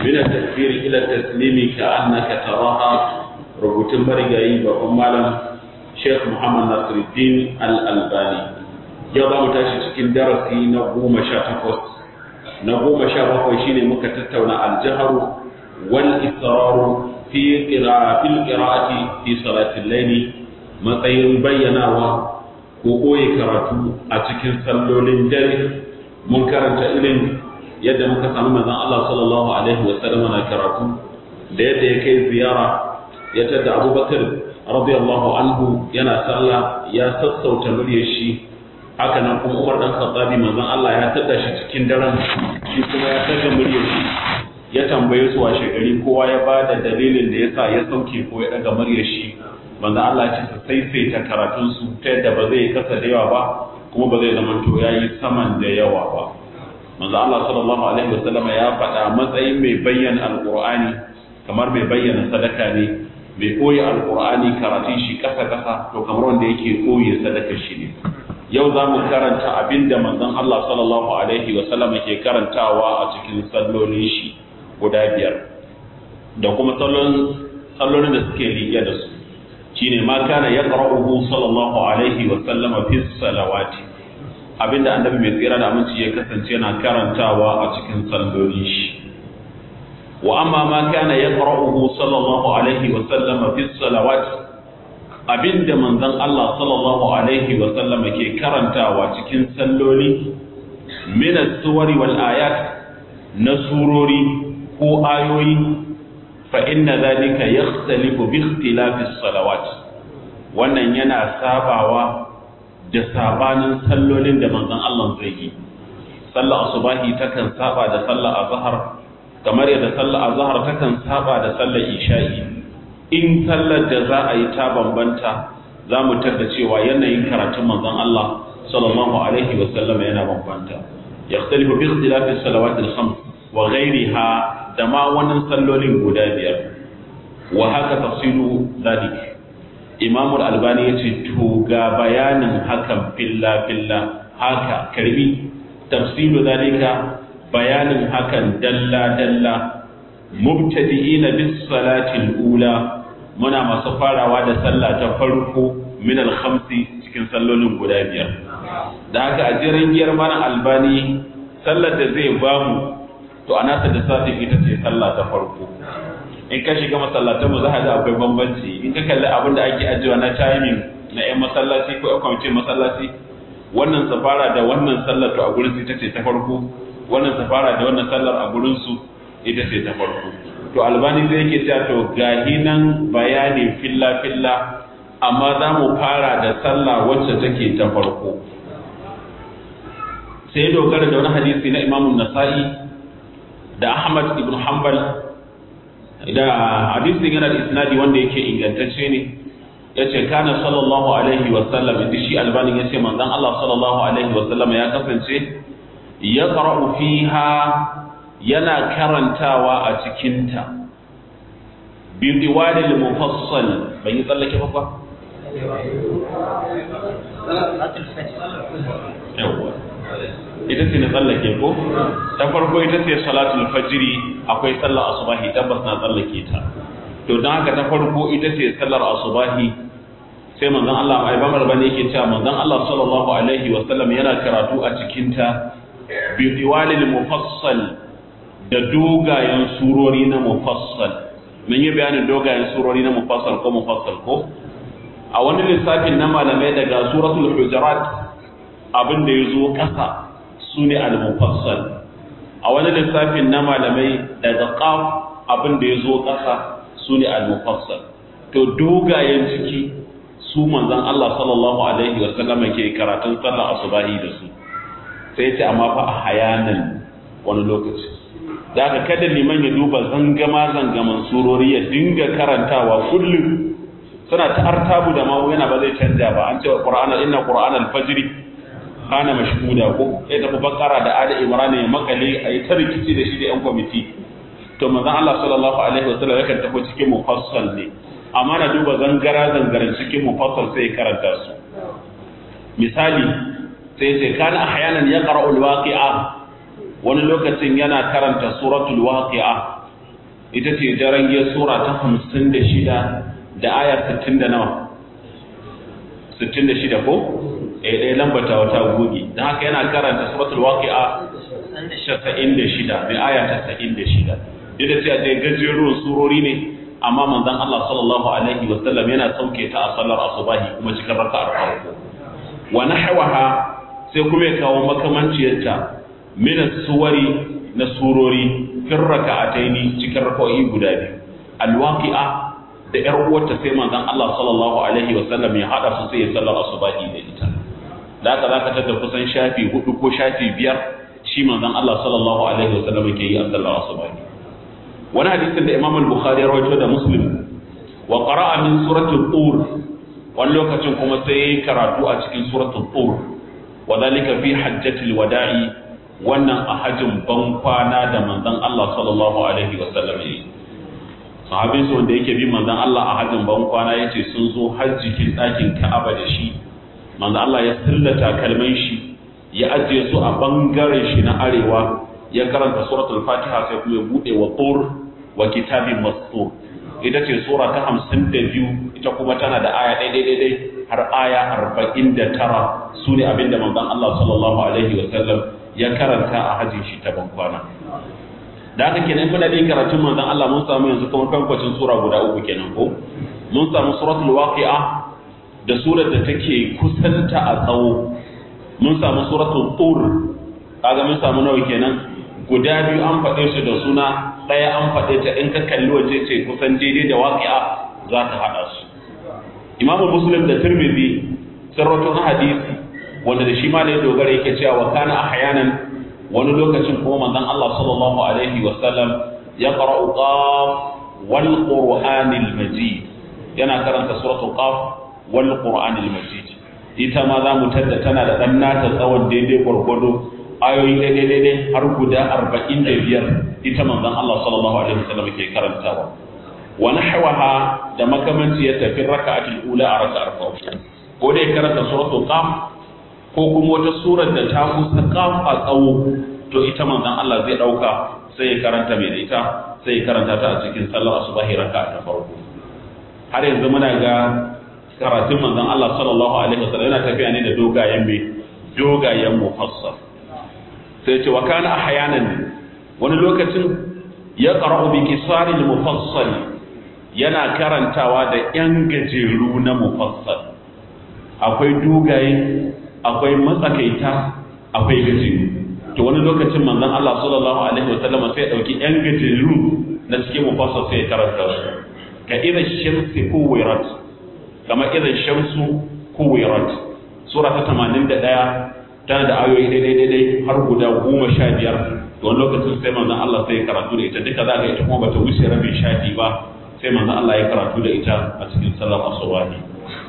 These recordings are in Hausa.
min at-takbir ila at-taslimi ka annaka taraha rubutun marigayi babban malam Sheikh Muhammad Nasiruddin Al-Albani yau za mu tashi cikin darasi na goma sha takwas na goma sha bakwai shine muka tattauna aljaharu wal israru fi fil qira'ati fi salatil layli matsayin bayyanawa ko koyi karatu a cikin sallolin dare mun karanta irin yadda muka samu manzon Allah sallallahu alaihi wa sallam na karatu da yadda ya kai ziyara ya tada Abubakar radiyallahu anhu yana sallah ya sassauta muryar shi haka nan kuma Umar dan Khattabi manzon Allah ya tada shi cikin daren shi kuma ya tada muryar shi ya tambaye su washe gari kowa ya bada dalilin da yasa ya sauke ko ya daga muryar shi manzon Allah ya ce su saisaita karatun su ta yadda ba zai kasa da yawa ba kuma ba zai zama to yayi saman da yawa ba manzon Allah sallallahu alaihi wasallam ya faɗa matsayin mai bayyana alqur'ani kamar mai bayyana sadaka ne mai koyi alqur'ani karatun shi kasa kasa to kamar wanda yake koyi sadaka shi ne yau za mu karanta abin da manzon Allah sallallahu Alaihi wasallam ke karantawa a cikin sallolin shi guda biyar da kuma sallolin da suke riƙe da su shine ma kana ya ƙara'uhu sallallahu Alaihi wasallam fi salawati abin da annabi mai tsira da aminci ya kasance yana karantawa a cikin sallolin shi wa amma ma kana ya ƙara'uhu sallallahu Alaihi wasallam fi salawati abinda manzon Allah sallallahu alaihi wa sallam ke karantawa cikin salloli min as-suwari wal ayat na surori ko ayoyi fa inna dhalika yakhtalifu bi ikhtilafi as-salawat wannan yana sabawa da sabanin sallolin da manzon Allah zai yi sallar asubahi takan saba da sallar azhar kamar yadda sallar azhar takan saba da sallar isha'i in sallar da za a yi ta bambanta za mu tarda cewa yanayin karatun manzon Allah sallallahu alaihi wa sallam yana bambanta yaxtalifu bi ikhtilafi salawat al-khams wa ghayriha da ma wannan sallolin guda biyar wa haka tafsilu zalik Imam al-Albani yace to ga bayanin hakan filla filla haka karbi tafsilu zalika bayanin hakan dalla dalla mubtadi'ina bis salatil ula muna masu farawa da sallah ta farko min al-khamsi cikin sallolin guda biyar da haka a jiran giyar mana albani sallar da zai bamu to ana ta da safi ita ce sallah ta farko in ka shiga masallatan mu za ka ga akwai bambanci in ka kalli abin da ake ajiyewa na timing na yan masallaci ko yan kwamitin masallaci wannan safara da wannan sallar to a gurin su ita ce ta farko wannan safara da wannan sallar a gurin su ita ce ta farko to albani zai yake cewa to gahi nan bayani filla filla amma za mu fara da sallah wacce take ta farko sai dogara da wani hadisi na imamun nasa'i da ahmad ibn hanbal da hadisin yana da isnadi wanda yake ingantacce ne ya ce kana sallallahu alaihi wasallam inda shi albanin ya ce manzan allah sallallahu alaihi wasallam ya kasance ya fiha yana karantawa a cikinta bidiwadil mufassal ban yi tsallake ba ita ce na tsallake ko ta farko ita ce salatul fajiri akwai sallar asubahi tabbas na tsallake ta to don haka ta farko ita ce sallar asubahi sai manzon Allah ai bamar bane yake cewa manzon Allah sallallahu alaihi wa sallam yana karatu a cikinta bidiwadil mufassal da dogayen surori na mufassal mun yi bayanin dogayen surori na mufassal ko mufassal ko a wani lissafin na malamai daga suratul hujurat abin da ya zo ƙasa su ne al-mufassal a wani lissafin na malamai daga qaf abin da ya zo ƙasa su ne al-mufassal to dogayen ciki su manzon Allah sallallahu alaihi wa sallam ke karatun sallar asubahi da su sai ce amma fa a hayanan wani lokaci da aka kada liman ya duba zangama zangaman surori ya dinga karantawa kullum suna ta artabu da mawu yana ba zai canja ba an ce wa qur'ana inna qur'ana al-fajr kana mashhuda ko ya tafi bakara da ali imran ya makale ayi ta rikici da shi da yan kwamiti to manzon Allah sallallahu alaihi wasallam yakan tafi cikin mufassal ne amma na duba zangara zangaren cikin mufassal sai ya karanta su misali sai ce kana ahyanan yaqra'u al-waqi'a wani lokacin yana karanta suratul waqi'a ita ce jarangiyar sura ta hamsin da shida da aya sittin da nawa sittin da shida ko eh ɗaya lambata wata goge don haka yana karanta suratul waqi'a casa'in da shida mai aya casa'in da shida duk da cewa dai gajerun surori ne amma manzon Allah sallallahu alaihi wa sallam yana sauke ta a sallar asubahi kuma cikin raka'ar farko wa nahwaha sai kuma ya kawo makamanciyarta min suwari na surori fin raka'ataini cikin raka'o'i guda biyu alwaqi'a da ƴar uwarta sai manzon Allah sallallahu alaihi wa sallam ya hada su sai ya sallar asubahi da ita da haka zaka tada kusan shafi hudu ko shafi biyar shi manzon Allah sallallahu alaihi wa sallam yake yi a sallar asubahi wani hadisin da Imam al-Bukhari ya rawaito da Muslim wa qara'a min suratul tur wani lokacin kuma sai yayi karatu a cikin suratul tur wa dhalika fi hajjatil wada'i wannan a hajjin ban kwana da manzon Allah sallallahu alaihi wa sallam yi sahabin su wanda yake bi manzon Allah a hajjin ban kwana yace sun zo hajjikin ɗakin Ka'aba da shi manzon Allah ya sillata kalman shi ya ajiye su a bangaren shi na arewa ya karanta suratul fatiha sai kuma ya bude wa tur wa kitabin mastur ita ce sura ta hamsin da biyu ita kuma tana da aya daidai daidai har aya arba'in da tara su ne abinda manzon Allah sallallahu alaihi wa sallam ya karanta a hajjin shi ta bankwana da haka kenan kuna da karatun manzon Allah mun samu yanzu kamar kankwacin sura guda uku kenan ko mun samu suratul waqi'a da surar da take kusanta a tsawo mun samu suratul tur kaga mun samu nawa kenan guda biyu an faɗe su da suna ɗaya an faɗe ta in ka kalli waje ce kusan daidai da waqi'a za ta haɗa su imamu muslim da tirmidhi sun rawaito hadisi wanda da shi ma ne dogara yake cewa wa kana ahyanan wani lokacin kuma manzon Allah sallallahu alaihi wa sallam ya qara'u qaf wal qur'anil majid yana karanta suratul qaf wal qur'anil majid ita ma za mu tadda tana da dan nata tsawon daidai gwargwado ayoyi daidai daidai har guda arba'in da biyar ita manzon Allah sallallahu alaihi wa sallam ke karantawa wa nahwaha da makamanci ya tafi raka'atul ula a raka'ar farko ko dai karanta suratul qaf ko kuma wata surar da ta kusa qaf a tsawo to ita manzon Allah zai dauka sai ya karanta mai da ita sai ya karanta ta a cikin sallar asubahi raka'a ta farko har yanzu muna ga karatun manzon Allah sallallahu alaihi wasallam yana tafiya ne da dogayen mai dogayen mufassal sai ce wa kana ahyanan wani lokacin ya qara'u bi kisaril mufassal yana karantawa da ‘yan gajeru na mufassal akwai dogaye akwai matsakaita akwai gajeru to wani lokacin manzon Allah sallallahu alaihi wasallam sai ya dauki ‘yan gajeru na cikin mufassal sai ya karanta su ka idan shamsi kuwirat kama idan shamsu kuwirat sura ta 81 tana da ayoyi daidai daidai har guda goma sha biyar to wani lokacin sai manzon Allah sai ya karatu da ita duka za ka ita kuma bata wuce rabin shafi ba sai manzo Allah ya karatu da ita a cikin sallar asubahi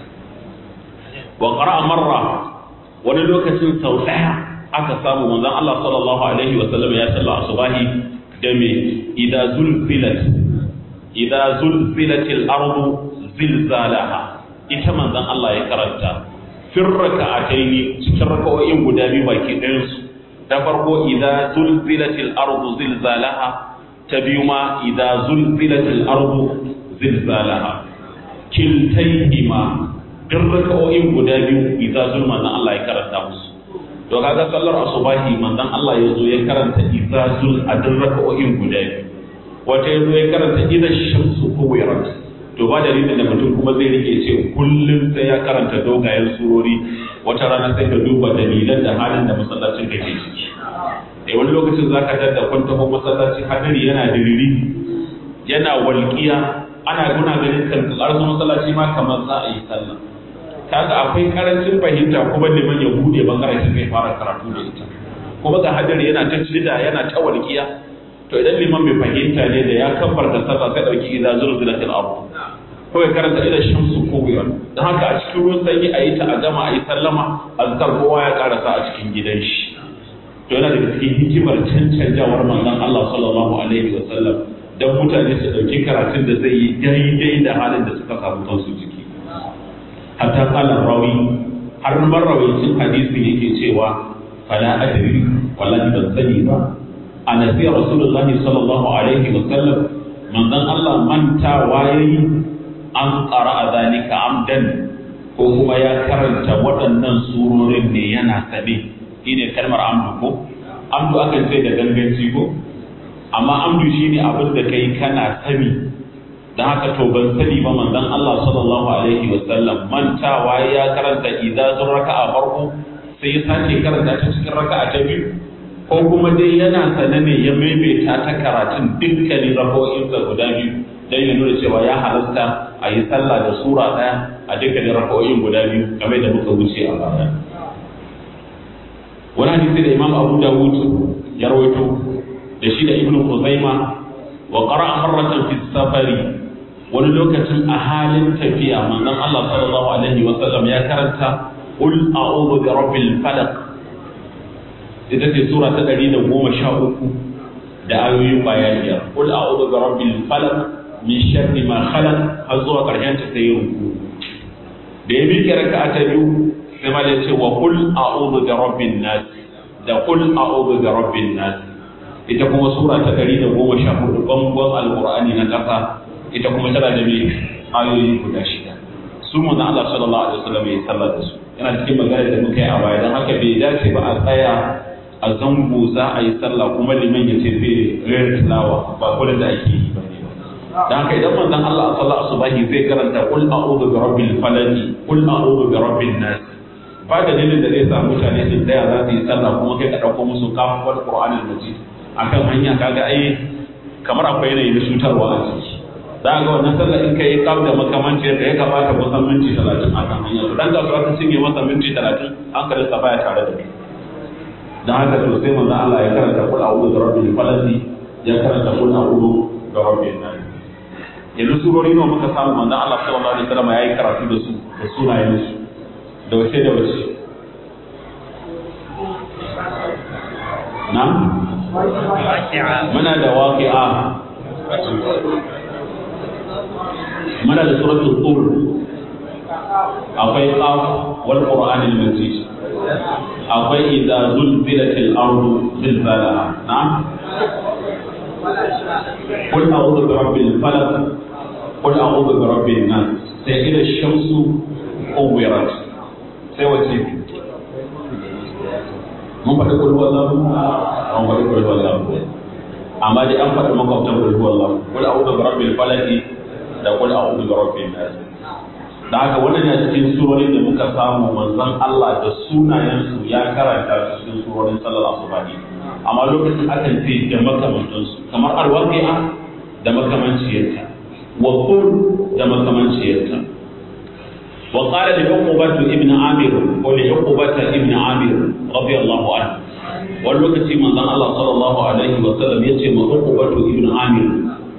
wa qara'a marra wani lokacin sau daya aka samu manzon Allah sallallahu alaihi wa sallam ya sallar asubahi da me idza zulzilat idza zulzilatil ardu zilzalaha ita manzon Allah ya karanta fir raka'ataini cikin raka'o'in guda biyu baki ɗayan su ta farko idza zulzilatil ardu zilzalaha ta biyu ma idza zulzilatil ardu zilzalaha kiltayhima duk raka'o'in guda biyu idza zul manzon Allah ya karanta musu to kaga sallar asubahi manzon Allah ya zo ya karanta idza zul a duk raka'o'in guda biyu wata ya zo ya karanta idza shamsu kuwirat to ba dalilin da mutum kuma zai rike ce kullum sai ya karanta dogayen surori wata rana sai ka duba dalilan da halin da masallacin ka ke ciki eh wani lokacin za ka dadda kwanta ko masallaci hadari yana diriri yana walƙiya ana guna ganin kan ƙarsu masallaci ma kamar za a yi sallah kaga akwai karancin fahimta kuma liman ya bude bangaren shi zai fara karatu da ita kuma ga hadari yana ta cida yana ta walƙiya to idan liman bai fahimta ne da ya kabbar da sallah sai dauki idza zulzilatil ardh ko ya karanta idan shamsu ko wiyar don haka a cikin ruwan sanyi a yi ta a gama a yi sallama azkar kowa ya karasa a cikin gidan shi to yana daga cikin hikimar cancanjawar manzon Allah sallallahu alaihi wa sallam dan mutane su dauki karatun da zai yi daidai da halin da suka samu kansu ciki hatta qala rawi har marrawacin hadisi yake cewa fala adri wallahi ban sani ba annabi rasulullahi sallallahu alaihi wa sallam manzon Allah mantawa yayi an qara zalika amdan ko kuma ya karanta waɗannan surorin ne yana sane shine kalmar amdu ko amdu akan ce da ganganci ko amma amdu shine abin da kai kana sani da haka to ban sani ba manzon Allah sallallahu alaihi wasallam mantawa ya karanta idza zur raka'a farko sai ya sace karanta ta cikin raka'a ta biyu ko kuma dai yana sane ne ya maimaita ta karatun dukkanin rako'insa guda biyu dan ya nuna cewa ya halasta a yi sallah da sura ɗaya a dukkanin rako'in guda biyu game da muka wuce a baya wani hadisi da imam abu dawud ya rawaito da shi da ibnu khuzaima wa qara'a marratan fi safari wani lokacin a halin tafiya manzon Allah sallallahu alaihi wa sallam ya karanta qul a'udhu bi rabbil falaq ita ce sura ta 113 da ayoyi baya biyar qul a'udhu bi rabbil falaq min sharri ma khalaq har zuwa karshen ta sai ruku da ya miƙe raka'a ta biyu sai ma da ce wa qul a'udhu bi rabbin nas da qul a'udhu bi rabbin nas ita kuma sura ta 114 bangon alqur'ani na ƙasa ita kuma tana da mai ayoyi guda shida su mu Allah sallallahu alaihi wasallam ya sallar da su yana cikin magana da muka yi a baya don haka bai dace ba a tsaya a zango za a yi sallah kuma liman ya ce zai rera tilawa ba kullum da ake yi ba ne ba don haka idan manzon Allah a sallar asubahi zai karanta qul a'udhu bi rabbil falaq qul a'udhu bi rabbin nas ba dalilin da zai sa mutane su tsaya za su yi sallah kuma kai ka dauko musu kafin qur'anul majid akan hanya kaga ai kamar akwai yanayi na cutarwa a ciki za ga wannan sallar in kai kaf da makamancin da ya gabata kusan minti talatin a kan hanya to dan kasuwa ta cinye masa minti talatin an kada sa baya tare da kai dan haka to sai manzo Allah ya karanta kul a'udhu bi rabbil falaq ya karanta kul a'udhu bi rabbin nas yanzu surori nawa muka samu manzo Allah sallallahu alaihi wasallam yayi karatu da su da sunayen su da wace da wace na muna da waqi'a muna da suratul tur akwai qaf wal qur'anil majid akwai idza zulzilatil ardu zilzalaha na'am qul a'udhu bi rabbil falaq qul a'udhu bi rabbin nas sai ila shamsu uwirat sai wace mun faɗi kul wallahu mun faɗi kul wallahu amma dai an faɗi makwabtan kul wallahu qul a'udhu bi rabbil falaq da kul a'udhu bi rabbin nas da haka wannan ya cikin surorin da muka samu manzon Allah da sunayen su ya karanta su cikin surorin sallar asubahi amma lokacin akan ce da makamantan su kamar alwaqi'a da makamanciyarta wa qul da makamanciyarta wa qala li uqbah ibn amir ko li uqbah ibn amir radiyallahu anhu wani lokaci manzon Allah sallallahu alaihi wa sallam yace ma uqbah ibn amir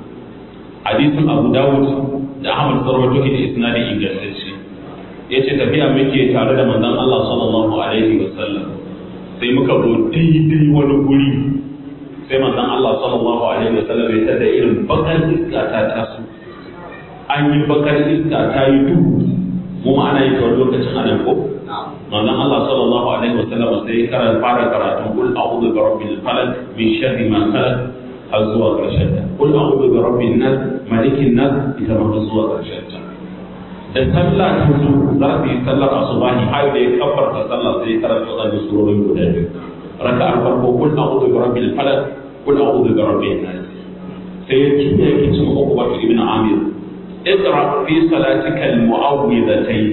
hadisin abu dawud da ahmad sarwato da isnadi ingantacce ya ce tafiya muke tare da manzon allah sallallahu alaihi wa sallam sai muka zo daidai wani guri sai manzon allah sallallahu alaihi wa sallam ya tada irin bakar iska ta taso an yi bakar iska ta yi duhu mu ma ana yi ta lokacin anan ko manzon allah sallallahu alaihi wa sallam sai ya fara karatun kul a'udhu bi rabbil falaq min sharri ma khalaq har zuwa ƙarshen ta kul a'udhu bi rabbin nas malikin nas ita ma har zuwa ƙarshen ta da sallah ta zo za su yi sallar asubahi har da ya kabbarta sallah sai ya karanta wannan surorin guda biyu raka'ar farko kul a'udhu bi rabbil falaq kul a'udhu bi rabbin nas sai ya kiyaye yake cin uku ibn amir اقرأ في صلاتك المعوذتين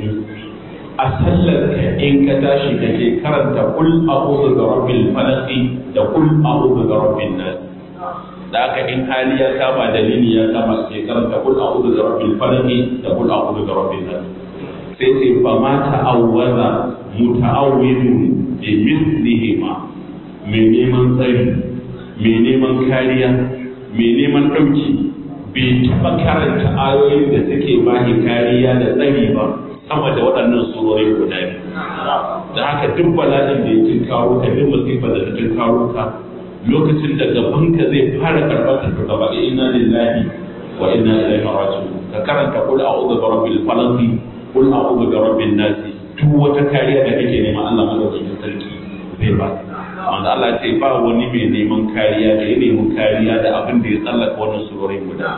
a sallarka in ka tashi kake karanta kul a'udhu bi rabbil falaq da kul a'udhu bi rabbin nas da aka in hali ya kama dalili ya kama ke karanta kul a'udhu bi rabbil falaq da kul a'udhu bi rabbin nas sai ce fa ma ta'awwaza muta'awwidun bi mislihima mai neman tsari mai neman kariya mai neman dauki bai taɓa karanta ayoyin da suke bahi kariya da tsari ba sama da waɗannan surori guda biyu da haka duk bala'in da ya tunkaro ka duk masifar da ta tunkaro ka lokacin da gabanka zai fara karɓar ka gaba da inna lillahi wa inna ilaihi raji'un ka karanta kul a'udhu bi rabbil falaq kul a'udhu bi rabbin nas duk wata kariya da kake nema Allah madaukakin sarki zai ba wanda Allah ya ce ba wani mai neman kariya da ya nemi kariya da abin da ya tsallaka wannan surorin guda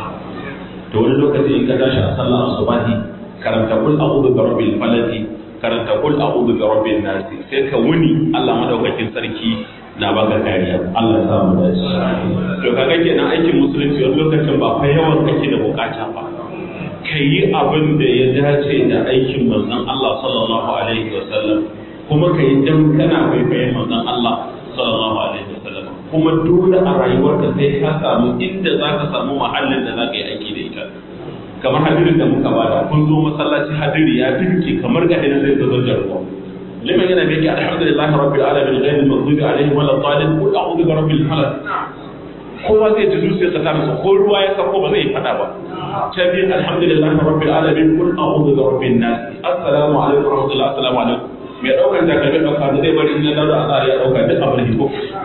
to wani lokaci in ka tashi a sallar asubahi karanta kul a'udhu bi rabbil falaq karanta kul a'udhu bi rabbin nas sai ka wuni Allah madaukakin sarki na baka kariya Allah ya samu dace to kaga kenan aikin musulunci wani lokacin ba fa yawan kake da bukata ba ka yi abin da ya dace da aikin manzon Allah sallallahu alaihi wasallam kuma ka yi dan kana kwaikwayon manzon Allah sallallahu alaihi wasallam kuma dole a rayuwarka sai ka samu inda za ka samu mahallin da za ka yi aiki da ita kamar hadirin da muka bada kun zo masallaci hadiri ya dinke kamar ga idan zai zo jarruwa liman yana mai alhamdulillahi rabbil alamin ghayril maghdubi alaihim wala dhalin qul a'udhu bi rabbil falaq kowa zai ji zuciyarsa ta nutsu ko ruwa ya sako ba zai fada ba ta biyu alhamdulillahi rabbil alamin qul a'udhu bi rabbin nas assalamu alaikum wa rahmatullahi assalamu alaikum mai daukar takalmi dauka da zai bari in ya daura a ya dauka duk abin da ko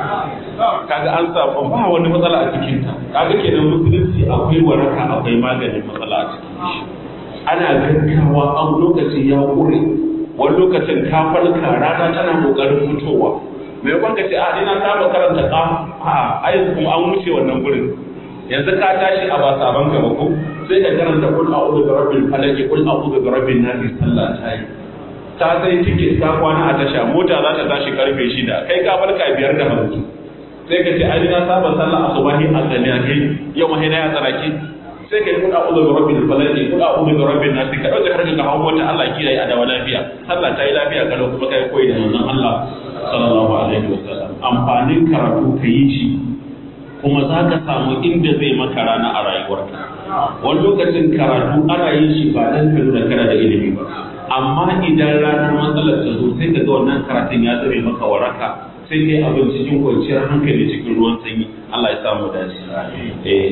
kaga an samu ba wani matsala a cikin ta kaga kenan musulunci akwai waraka akwai maganin matsala a cikin shi ana gaggawa an lokaci ya kure wani lokacin ka farka rana tana kokarin fitowa me kwan ka ce a ina saba karanta ka a a yanzu kuma an wuce wannan gurin yanzu ka tashi a ba saban ka ba ko sai ka karanta kul a'udhu bi rabbil falaq kul a'udhu bi rabbin nas sallah ta yi ta sai tiket ka kwana a tasha mota za ta tashi karfe shida kai ka farka biyar da hamsin sai ka ce ai na saba sallah asubahi a kai yau ma ya tsaraki sai ka yi kuɗa uzu ga rabbil falaki kuɗa uzu ga rabbin nas ka dauka harka ka hawo wata Allah kiyaye a dawa lafiya sallah ta yi lafiya kalau kuma kai koyi da manzon Allah sallallahu alaihi wasallam amfanin karatu ka yi shi kuma za ka samu inda zai maka rana a rayuwarka wani lokacin karatu ana yin shi ba dan ka nuna kana da ilimi ba amma idan ranar matsalar ta zo sai ka ga wannan karatun ya zame maka waraka sai kai abin cikin kwanciyar hankali cikin ruwan sanyi Allah ya samu dace eh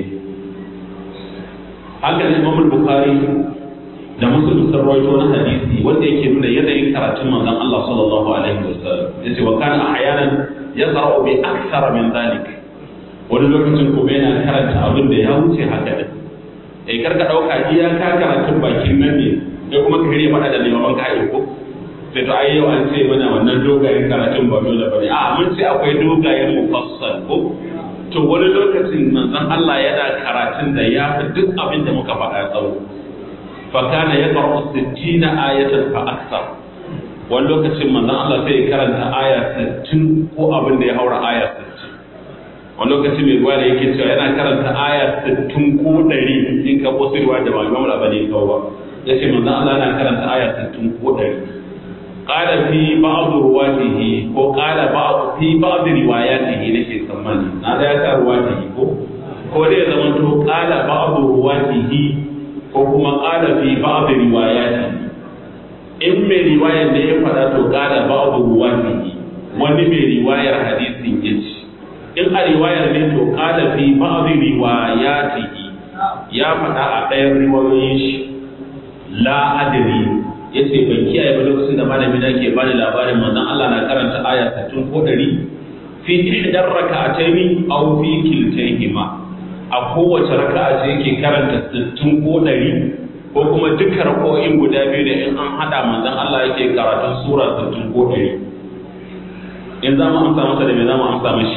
haka ne Imam Bukhari da Muslim sun rawaito wani hadisi wanda yake nuna yanayin karatun manzon Allah sallallahu alaihi wasallam yace wa kana ahyanan yaqra'u bi akthara min dhalik wani lokacin kuma yana karanta abin da ya wuce haka ne eh karka dauka iyaka karatun bakin nan ne sai kuma ka hire faɗa da limaman ka ko sai to ai yau an ce mana wannan dogayen karatun ba dole bane a mun ce akwai dogayen mufassal ko to wani lokacin manzon Allah yana karatun da ya fi duk abin da muka faɗa tsawo fa kana yaqra'u 60 ayatan fa akthar wani lokacin manzon Allah sai ya karanta aya 60 ko abin da ya haura aya 60 wani lokaci mai ruwa da yake cewa yana karanta aya 60 ko 100 in ka wasu ruwa da ba Imam Al-Albani kawo ba yace manzon Allah yana karanta aya 60 ko 100 قال في بعض رواته ko قال بعض في بعض رواياته nake tsammani na da ya sa ruwatihi ko ko dai zaman to qala ba'd ruwatihi ko kuma qala fi ba'd riwayatihi in mai riwayar da ya fada to qala ba'd ruwatihi wani mai riwayar hadisin yace in a riwayar ne to qala fi ba'd riwayatihi ya fada a ɗayan riwayoyin shi la adri ya ce ban kiyaye ba lokacin da malami na ke bani labarin manzon Allah na karanta aya 60 ko 100 fi ihdar raka'ataini aw fi kiltayhima a kowace raka'a ce yake karanta 60 ko 100 ko kuma duka raka'o'in guda biyu da in an hada manzon Allah yake karatun sura 60 ko 100 in za mu amsa masa da me za mu amsa mashi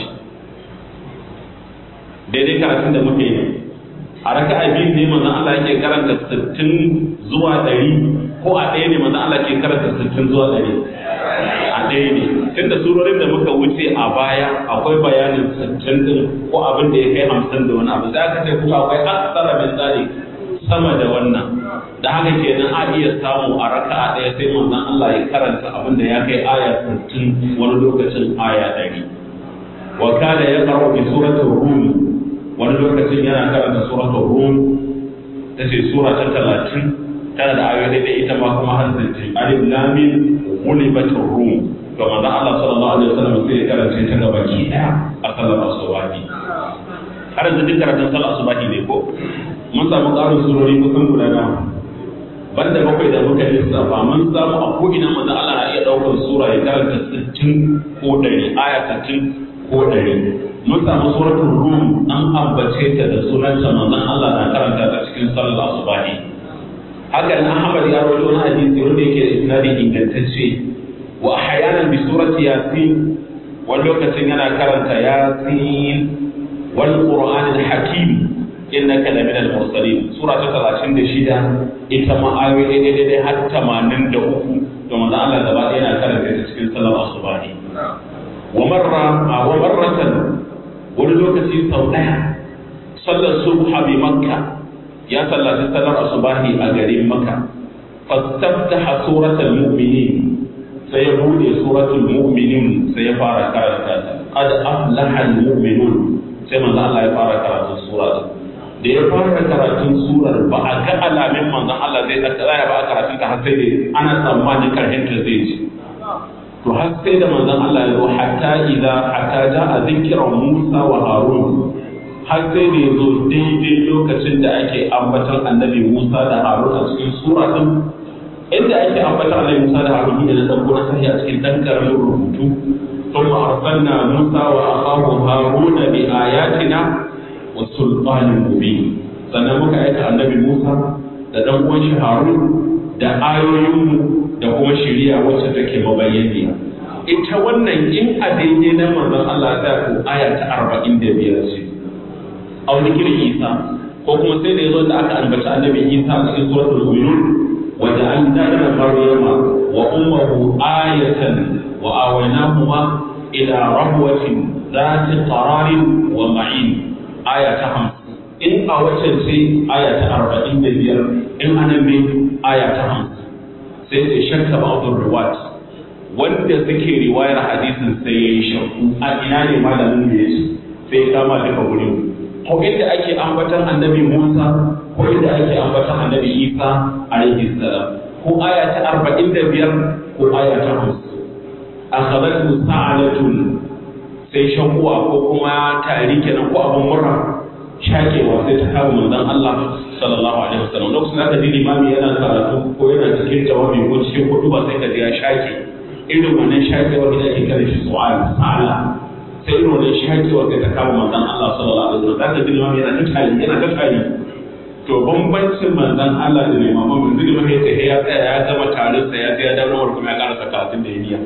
daidai karatun da muke yi a raka'a biyu ne manzon Allah yake karanta 60 zuwa 100 ko a ɗaya ne manzo Allah ke karanta sittin zuwa ɗari a ɗaya ne tunda surorin da muka wuce a baya akwai bayanin sittin din ko abin da ya kai hamsin da wani abu sai aka ce kuma akwai aksara min tsari sama da wannan da haka kenan a iya samu a raka'a ɗaya sai manzon Allah ya karanta abin da ya kai aya sittin wani lokacin aya ɗari wa kana ya karo bi suratul rum wani lokacin yana karanta suratul rum tace sura ta talatin tana da ayoyi da ita ma kuma har zai alif lam mim ghulibatur rum to manzo Allah sallallahu alaihi wasallam sai ya karanta ta gaba ki daya a sallar asubahi har yanzu duk karatun sallar asubahi ne ko mun samu ƙarin surori kusan guda nawa banda bakwai da muka lissafa mun samu a ko'ina manzo Allah na iya ɗaukar sura ya karanta 60 ko 100 aya 60 ko 100 mun samu suratul rum an ambace ta da sunanta manzon Allah na karanta ta cikin sallar asubahi haka nan Ahmad ya rawaito wani hadisi wanda yake da isnadi ingantacce wa ahyanan bi surati yasin wani lokacin yana karanta yasin wal qur'anil hakim innaka lamina al-mursalin sura ta 36 ita ma ayoyi daidai daidai har 83 to manzo Allah gaba ɗaya yana karanta ta cikin sallar asubahi wa marra wa marratan wani lokaci sau ɗaya sallar subha bi makka ya sallaci sallar asubahi a garin makka fastaftaha suratul mu'minin sai ya bude suratul mu'minin sai ya fara karanta ta qad aflaha al-mu'minun sai manzo Allah ya fara karatu sura da ya fara karatun surar ba a ga alamin manzon Allah zai tsaya ba a karatun ta har sai dai ana tsammanin karshen ta zai ci to har sai da manzon Allah ya zo hatta idza hatta ja'a zikra Musa wa Harun har sai da ya zo daidai lokacin da ake ambaton annabi Musa da Harun a cikin sura din inda ake ambaton annabi Musa da Harun ne da dauko na sahi a cikin dan karamin rubutu ثم أرسلنا موسى وأخاه هارون بآياتنا وسلطان مبين sannan muka aika annabi Musa da dan uwan shi Harun da ayoyinmu da kuma shiriya wacce take mabayyaniya ita wannan in a daidai na manzon Allah ta ko aya ta 45 ce a wani Isa ko kuma sai da yazo da aka ambaci annabi Isa a cikin suratul mu'minun wa ja'alna maryama wa ummuhu ayatan wa awaynahuma ila rabwatin zati qararin wa ma'in aya ta 50 in a wacce ce aya ta 45 in anan ne aya ta 50 sai ce shakka ba'dul riwayat wanda suke riwayar hadisin sai yayi shakku a ina ne malamin da yace sai ya kama duka gurin ko inda ake ambatan annabi Musa ko inda ake ambatan annabi Isa alaihi salam ko aya ta 45 ko aya ta 50 akhadatu sa'alatun sai shakuwa ko kuma tari kenan ko abun murna shakewa sai ta kama manzon Allah sallallahu alaihi wasallam lokacin da ji limami yana karatu ko yana cikin jawabi ko cikin hudu ba sai ka ji ya shake irin wannan shakewa da ake kare shi su'al sa'ala sai irin wannan shakewa sai ta kama manzon Allah sallallahu alaihi wasallam zaka ji limami yana ta tari yana ta tari to bambancin manzon Allah da limamin mun zai mai ta ya tsaya ya gama tarin sa ya ya dawo kuma ya karasa karatun da ya niyya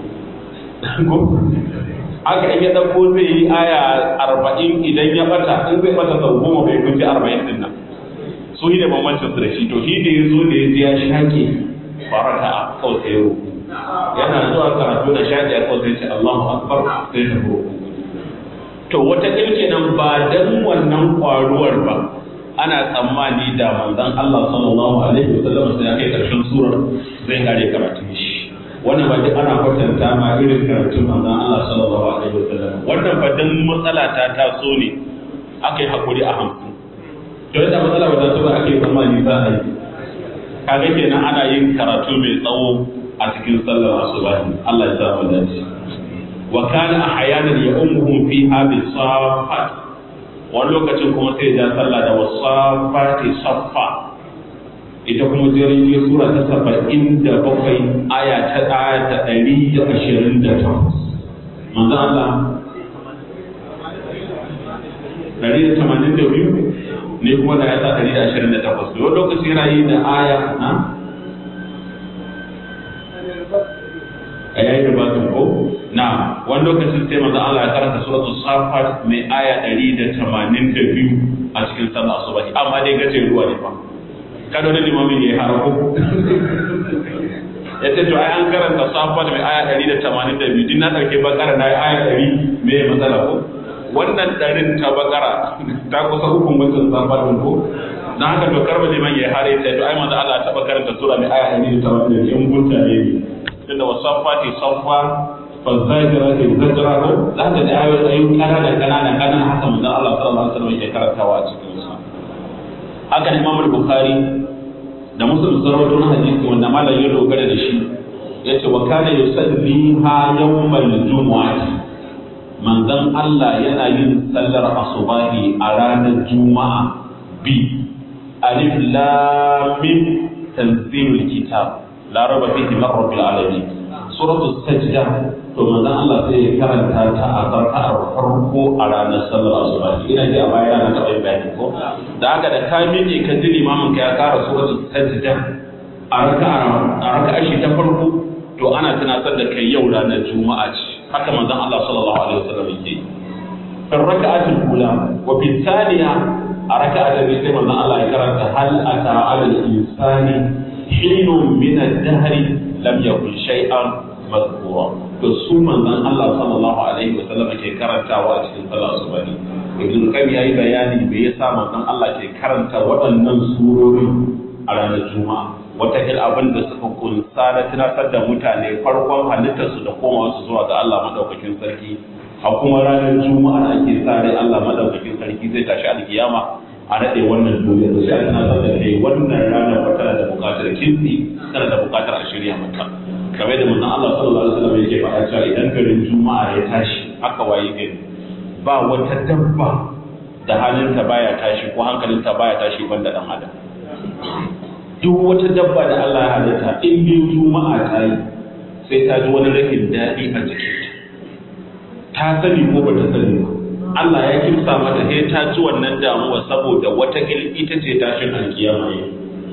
haka in ya ɗauko zai yi aya arba'in idan ya bata in zai bata sau goma bai kunci arba'in din nan su yi da bambancin su da shi to shi da ya zo da ya ji ya shaƙe farata a kawai sai roku yana zuwa karatu da shaƙe a kawai sai ce Allahu akbar sai ta roku to wata ɗin nan ba dan wannan ƙwaruwar ba ana tsammani da manzon Allah sallallahu alaihi wasallam sai ya kai ƙarshen surar zai kare karatun shi wannan ba duk ana kwatanta ma irin karatun manzon Allah sallallahu alaihi wasallam wannan ba dan matsala ta taso ne aka yi hakuri a hamsin to yadda matsala ba ta so ba aka yi tsammani za a yi kaga kenan ana yin karatu mai tsawo a cikin sallar asubahi Allah ya sa mu dace wa kana ahyanan ya ummuhum fiha bis safat wani lokacin kuma sai ya sallah da wasafati saffa ita kuma jirgin sura ta saba'in da bakwai aya ta aya ta ɗari da ashirin da takwas manzo Allah ɗari da tamanin da biyu ne kuma da ya sa ɗari da ashirin da takwas da wani lokaci yana yi da aya na a yayi da bakin ko na wani lokacin sai manzo Allah ya karanta suratul safat mai aya ɗari da tamanin da biyu a cikin sallah asubahi amma dai gaje ruwa ne fa kada wani limamin ya yi harako ya ce to ai an karanta safa da mai aya ɗari da tamanin da biyu din na ɗauke bakara na aya ɗari me ya matsala ko wannan ɗarin ta bakara ta kusa hukun wancan safa ɗin ko na haka to karba liman ya hare ta to ai manzo Allah ta karanta sura mai aya ɗari da tamanin da biyu in gunta ne tunda wasafa ti safa fazajira ke zajira ko za ka da ayoyin ƙanana ƙanana ƙanana haka manzo Allah sallallahu alaihi wasallam ya karantawa a cikin su haka Imam Bukhari da Muslim sun rawaito na hadisi wanda malam ya dogara da shi yace wa kana yusalliha yawmal jumu'ati manzon Allah yana yin sallar asubahi a ranar juma'a bi alif lam mim tanzilul kitab la raba fihi min rabbil alamin suratul sajda to manzon Allah sai ya karanta ta a zarkar farko a ranar sallar asuba ina ji a baya na taɓa yin bayani ko da haka da ka miƙe ka ji limamin ka ya kara suratul sajda a raka'a a raka'a shi ta farko to ana tunatar da kai yau ranar juma'a ce haka manzon Allah sallallahu alaihi wasallam yake في الركعة الأولى وفي الثانية ركعة التي من الله يكرر هل أتى على الإنسان حين من الدهر لم يكن شيئا مذكورا تصوم من الله صلى الله عليه وسلم كي كرنتا وأتي صلاة سبحانه ابن القيم yayi bayani me yasa manzon Allah ke karanta waɗannan surori a ranar Juma'a wata il abin da suka kunsa na tunatar da mutane farkon halittarsu da komawarsu zuwa ga Allah madaukakin sarki a kuma ranar juma'a da ake sa rai Allah madaukakin sarki zai tashi alkiyama a nade wannan duniya da sai ana san da kai wannan rana ba tana da buƙatar kinsi tana da buƙatar a shirya mata kamar da manzon Allah sallallahu alaihi wasallam yake faɗa cewa idan garin juma'a ya tashi aka waye gari ba wata dabba da halinta baya tashi ko hankalinta baya tashi banda dan adam duk wata dabba da Allah ya halitta in biyu juma'a ta yi sai ta ji wani rashin daɗi a jikinta ta sani ko ba ta sani ba Allah ya kimsa mata sai ta ji wannan damuwa saboda wata ita ce tashin alkiyama ne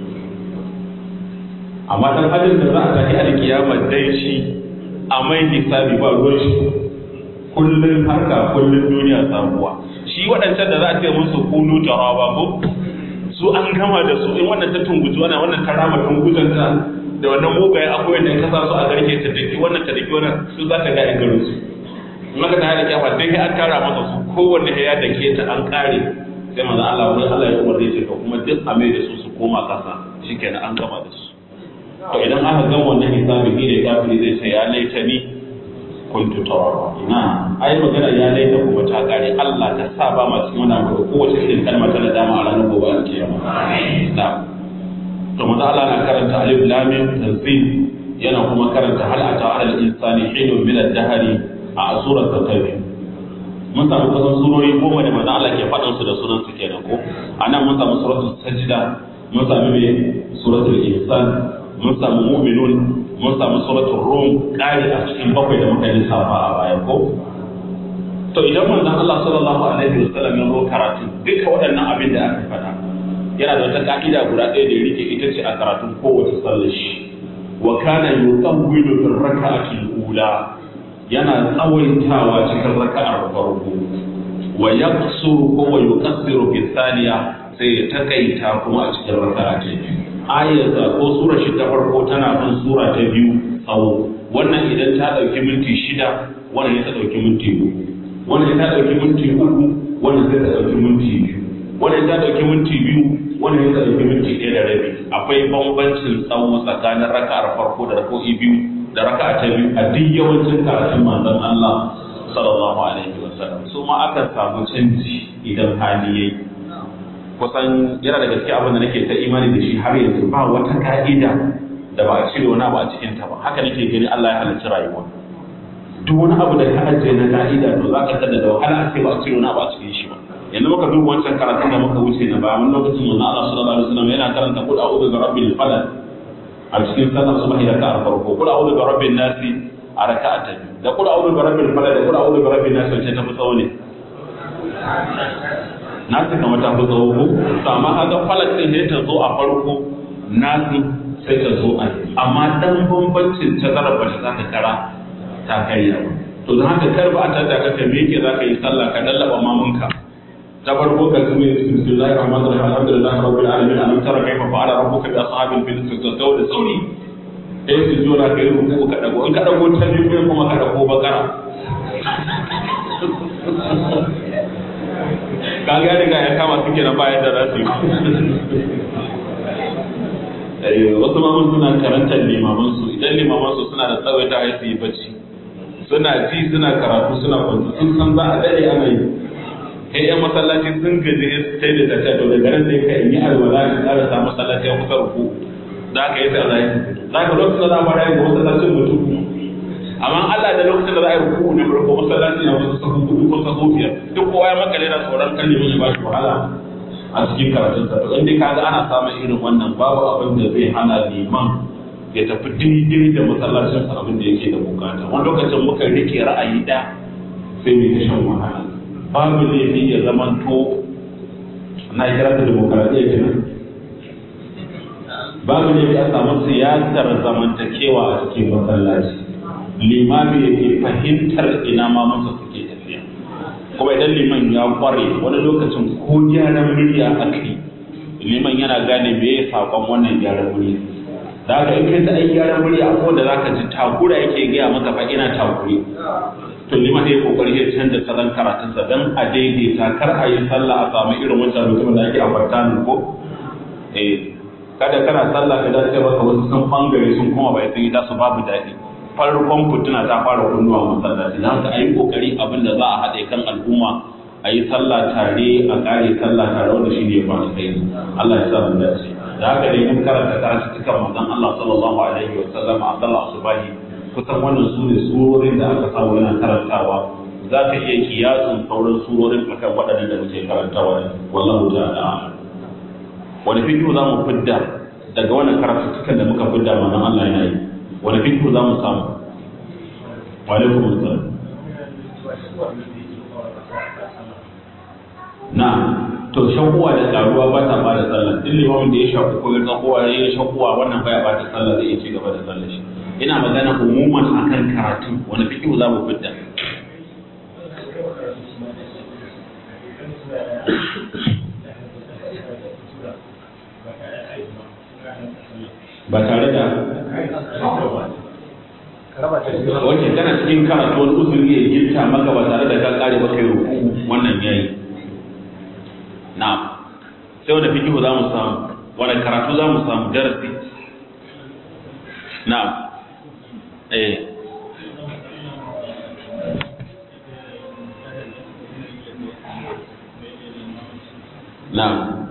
amma dan adam da za a tafi alkiyama dai shi a mai hisabi ba ruwan shi kullun harka kullun duniya sabuwa shi waɗancan da za a ce musu kunu taraba ko su an gama da su in wannan ta tunguji wannan wannan ta rama tungujanta da wannan mugaye akwai da ka sa su a garke ta dake wannan ta dake wannan su za ta ga in garin su maka ta da kyafa dai an tara masa su kowanne ya da ke ta an kare sai manzo Allah wani Allah ya umarce shi kuma duk a mai da su su koma kasa shikenan an gama da su to idan aka gama wannan hisabi ni da kafiri zai ce ya laita ni kuntu tawaba ina ai magana ya laita kuma ta kare Allah ta sa ba ma cikin wannan ko kowace irin kalma ta nadama a ranar gobe alkiyama na to manzo Allah na karanta alif lam mim tanzil yana kuma karanta hal ata ala al-insani hinun min ad-dahri a surar ta biyu mun samu kusan surori goma da manzo Allah ke faɗin su da sunan su kenan ko anan mun samu suratul sajda mun samu me suratul ihsan mun samu mu'minun mun samu suratul rum ƙari a cikin bakwai da muka lissafa a baya ko to idan manzon Allah sallallahu alaihi wasallam ya zo karatu duka waɗannan abin da aka faɗa yana da wata ka'ida guda ɗaya da ya rike ita ce a karatun kowace sallar shi wa kana yutawwilu fil raka'ati al-ula yana tsawaitawa cikin raka'ar farko wa yaqsuru ko wa yuqassiru fi thaniya sai ya takaita kuma a cikin raka'a ta biyu ayata ko sura shi ta farko tana bin sura ta biyu tsawo wannan idan ta dauki minti shida wannan ta dauki minti uku wannan ta dauki minti uku wannan ta dauki minti biyu wannan ta dauki minti biyu wannan ta dauki minti ɗaya da rabi akwai bambancin tsawo tsakanin raka'ar farko da raka'o'i biyu da raka'a ta biyu a duk yawancin karatun manzon Allah sallallahu alaihi wasallam su ma akan samu canji idan hali yayi kusan yana da gaske abin da nake ta imani da shi har yanzu ba wata ka'ida da ba a cire wani abu a cikin ta ba haka nake gani Allah ya halarci rayuwa duk wani abu da ka ajiye na ka'ida to za ka tada da wahala a ce ba a cire wani abu a cikin shi ba yanzu muka duba wancan karatun da muka wuce na bayan lokacin manzo Allah sallallahu alaihi wasallam yana karanta qul a'udhu bi rabbil falaq a cikin sallar subhi raka'a farko qul a'udhu bi rabbin nasi a raka'a ta biyu da qul a'udhu bi rabbil falaq da qul a'udhu bi rabbin nasi wacce ta fi tsawo ne nasu kamar ta fi tsawo ko to amma kaga falak din sai ta zo a farko nasu sai ta zo a amma dan bambancin tazarar ba ta ta kara ta karya ba to don haka kar ba a tada ka me yake zaka yi sallah ka dallaba mamunka ta farko ka tumi bismillahir rahmanir rahim alhamdulillahi rabbil alamin alam tara kayfa fa'ala rabbuka bi ashabil fil tasawu da sauri sai su jora kai ruku ka dago in ka dago ta biyu kuma ka dago bakara kaga ya riga ya kama suke na bayan da za su yi wasu mamun suna karantar limaman su idan limaman su suna da tsawaita ya su yi bacci suna ji suna karatu suna kwanci sun san za a dade ana yi kai yan masallaci sun gaji sai da ta to daga nan sai ka yi alwala ka ƙara sa masallaci ya kusa ruku za ka yi sai za ka lokacin da za a fara yin masallacin mutum amma Allah da lokacin da za a yi ruku ne farko masallaci na wasu sahun hudu ko sahun biyar duk kowa ya makale na tsoron kan limin ya ba shi wahala a cikin karatun sa to inda kaga ana samun irin wannan babu abin da zai hana liman ya tafi daidai da masallacin sa abin da yake da bukata wani lokacin muka rike ra'ayi da sai mu ta shan wahala babu laifi ya zamanto na kira da demokaradiyya kenan babu laifi a samu siyasar zamantakewa a cikin masallaci limami yake fahimtar ina ma masa suke tafiya kuma idan liman ya kware wani lokacin ko gyaran murya aka yi liman yana gane me ya sakon wannan gyaran murya da haka in kai ta ai gyaran murya ko da zaka ji takura yake gaya maka fa ina takure to liman ya kokari ya canza salon karatunsa dan a daidaita kar a yi sallah a samu irin wancan mutumin da ake a ko eh kada kana sallah ka dace maka wasu sun bangare sun koma bai sun yi tasu babu daɗi farkon fituna ta fara kunnuwa masallaci da haka a yi kokari abin da za a haɗe kan al'umma a yi sallah tare a ƙare sallah tare wanda shi ne ba kai Allah ya sa mu dace da haka dai mun karanta karatu cikin manzon Allah sallallahu alaihi wa sallam a sallah asubahi kusan wannan su ne surorin da aka samu yana karantawa za ka iya kiyasin sauran surorin akan waɗannan da muke karantawa wallahu ta'ala wani fikihu za mu fidda daga wannan karatuttukan da muka fidda manzon Allah yana yi wani fikihu za mu samu wa alaikum assalam na to shakuwa da karuwa ba ta ba da sallah duk limamin da ya shaku ko ya tsakuwa ya yi shakuwa wannan baya ba da sallah zai iya ci gaba da sallah shi ina magana umuman akan karatu wani fikihu za mu fidda ba tare da wace kana cikin karatu wani uzuri ya girta maka ba tare da ka kare ba kai ruku wannan yayi na sai wanda fikihu za mu samu wani karatu za mu samu darasi na eh na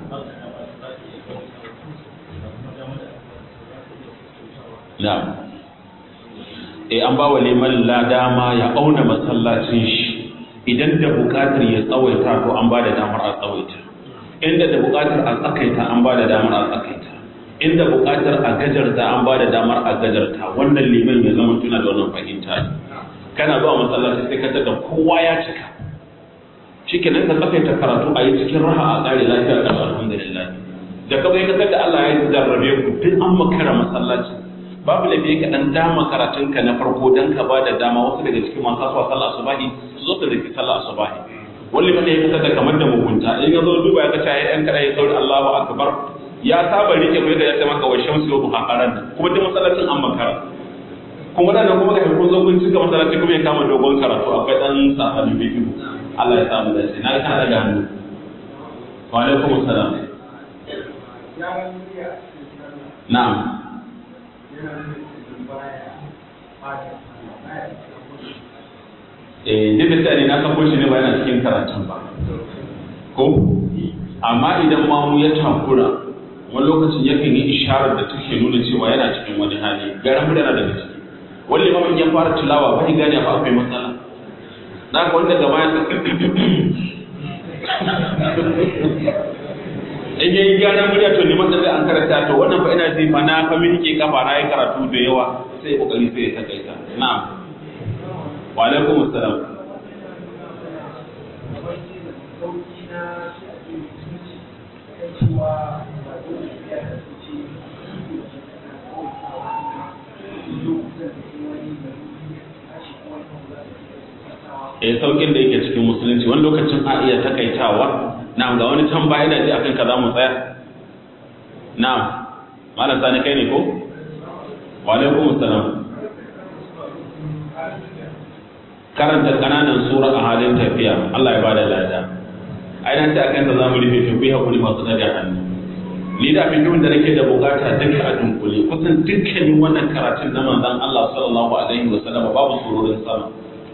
na e an ba wa liman ladama ya auna masallacin shi idan da buƙatar ya tsawaita to an ba da damar a tsawaita inda da buƙatar a tsakaita an ba da damar a tsakaita inda buƙatar a gajarta an ba da damar a gajarta wannan liman ya zama tuna da wannan fahimta kana zuwa masallaci sai ka tada kowa ya cika shikenan ka tsakaita karatu a yi cikin raha a tsare lafiya kan alhamdulillah da kawai ka tada Allah ya jarrabe ku duk an makara masallaci babu laifi ka dan dama karatunka na farko dan ka ba da dama wasu daga cikin masu kasuwa sallah asubahi su zo su riki sallah asubahi wani mana ya kasar da kamar da mugunta in ya zo duba ya kace ai dan kada ya sauri Allahu akbar ya saba rike ko ya ce maka wa shamsu wa duha qaran kuma duk masallacin an makara kuma dan kuma ga kun zo kun cika masallaci kuma ya kama dogon karatu akwai dan sabani bidiyo Allah ya samu dace na ka daga hannu wa alaikum assalam na'am eh duk da ne na sako shi ne ba yana cikin karatun ba ko amma idan mamu ya takura wani lokacin yakan yi isharar da take nuna cewa yana cikin wani hali garan yana daga ciki wani limamin ya fara tilawa bai gane ba akwai matsala na ka wanda gaba ya in yayi gyaran murya to liman da zai an karanta to wannan fa ina ji fa na fa miki kafa na yi karatu da yawa sai kokari sai ya takaita na'am wa alaikum assalam eh saukin da yake cikin musulunci wani lokacin a iya takaitawa na'am ga wani can baya da ji akan ka za mu tsaya na'am malam sani kai ne ko wa alaikum assalam karanta kananan sura a halin tafiya Allah ya bada lada ai nan ta akan ta zamu rufe to ku hakuri masu daga hannu ni da abin da nake da bukata duka a dunkule kusan dukkanin wannan karatun na manzon Allah sallallahu alaihi wasallam babu surorin sama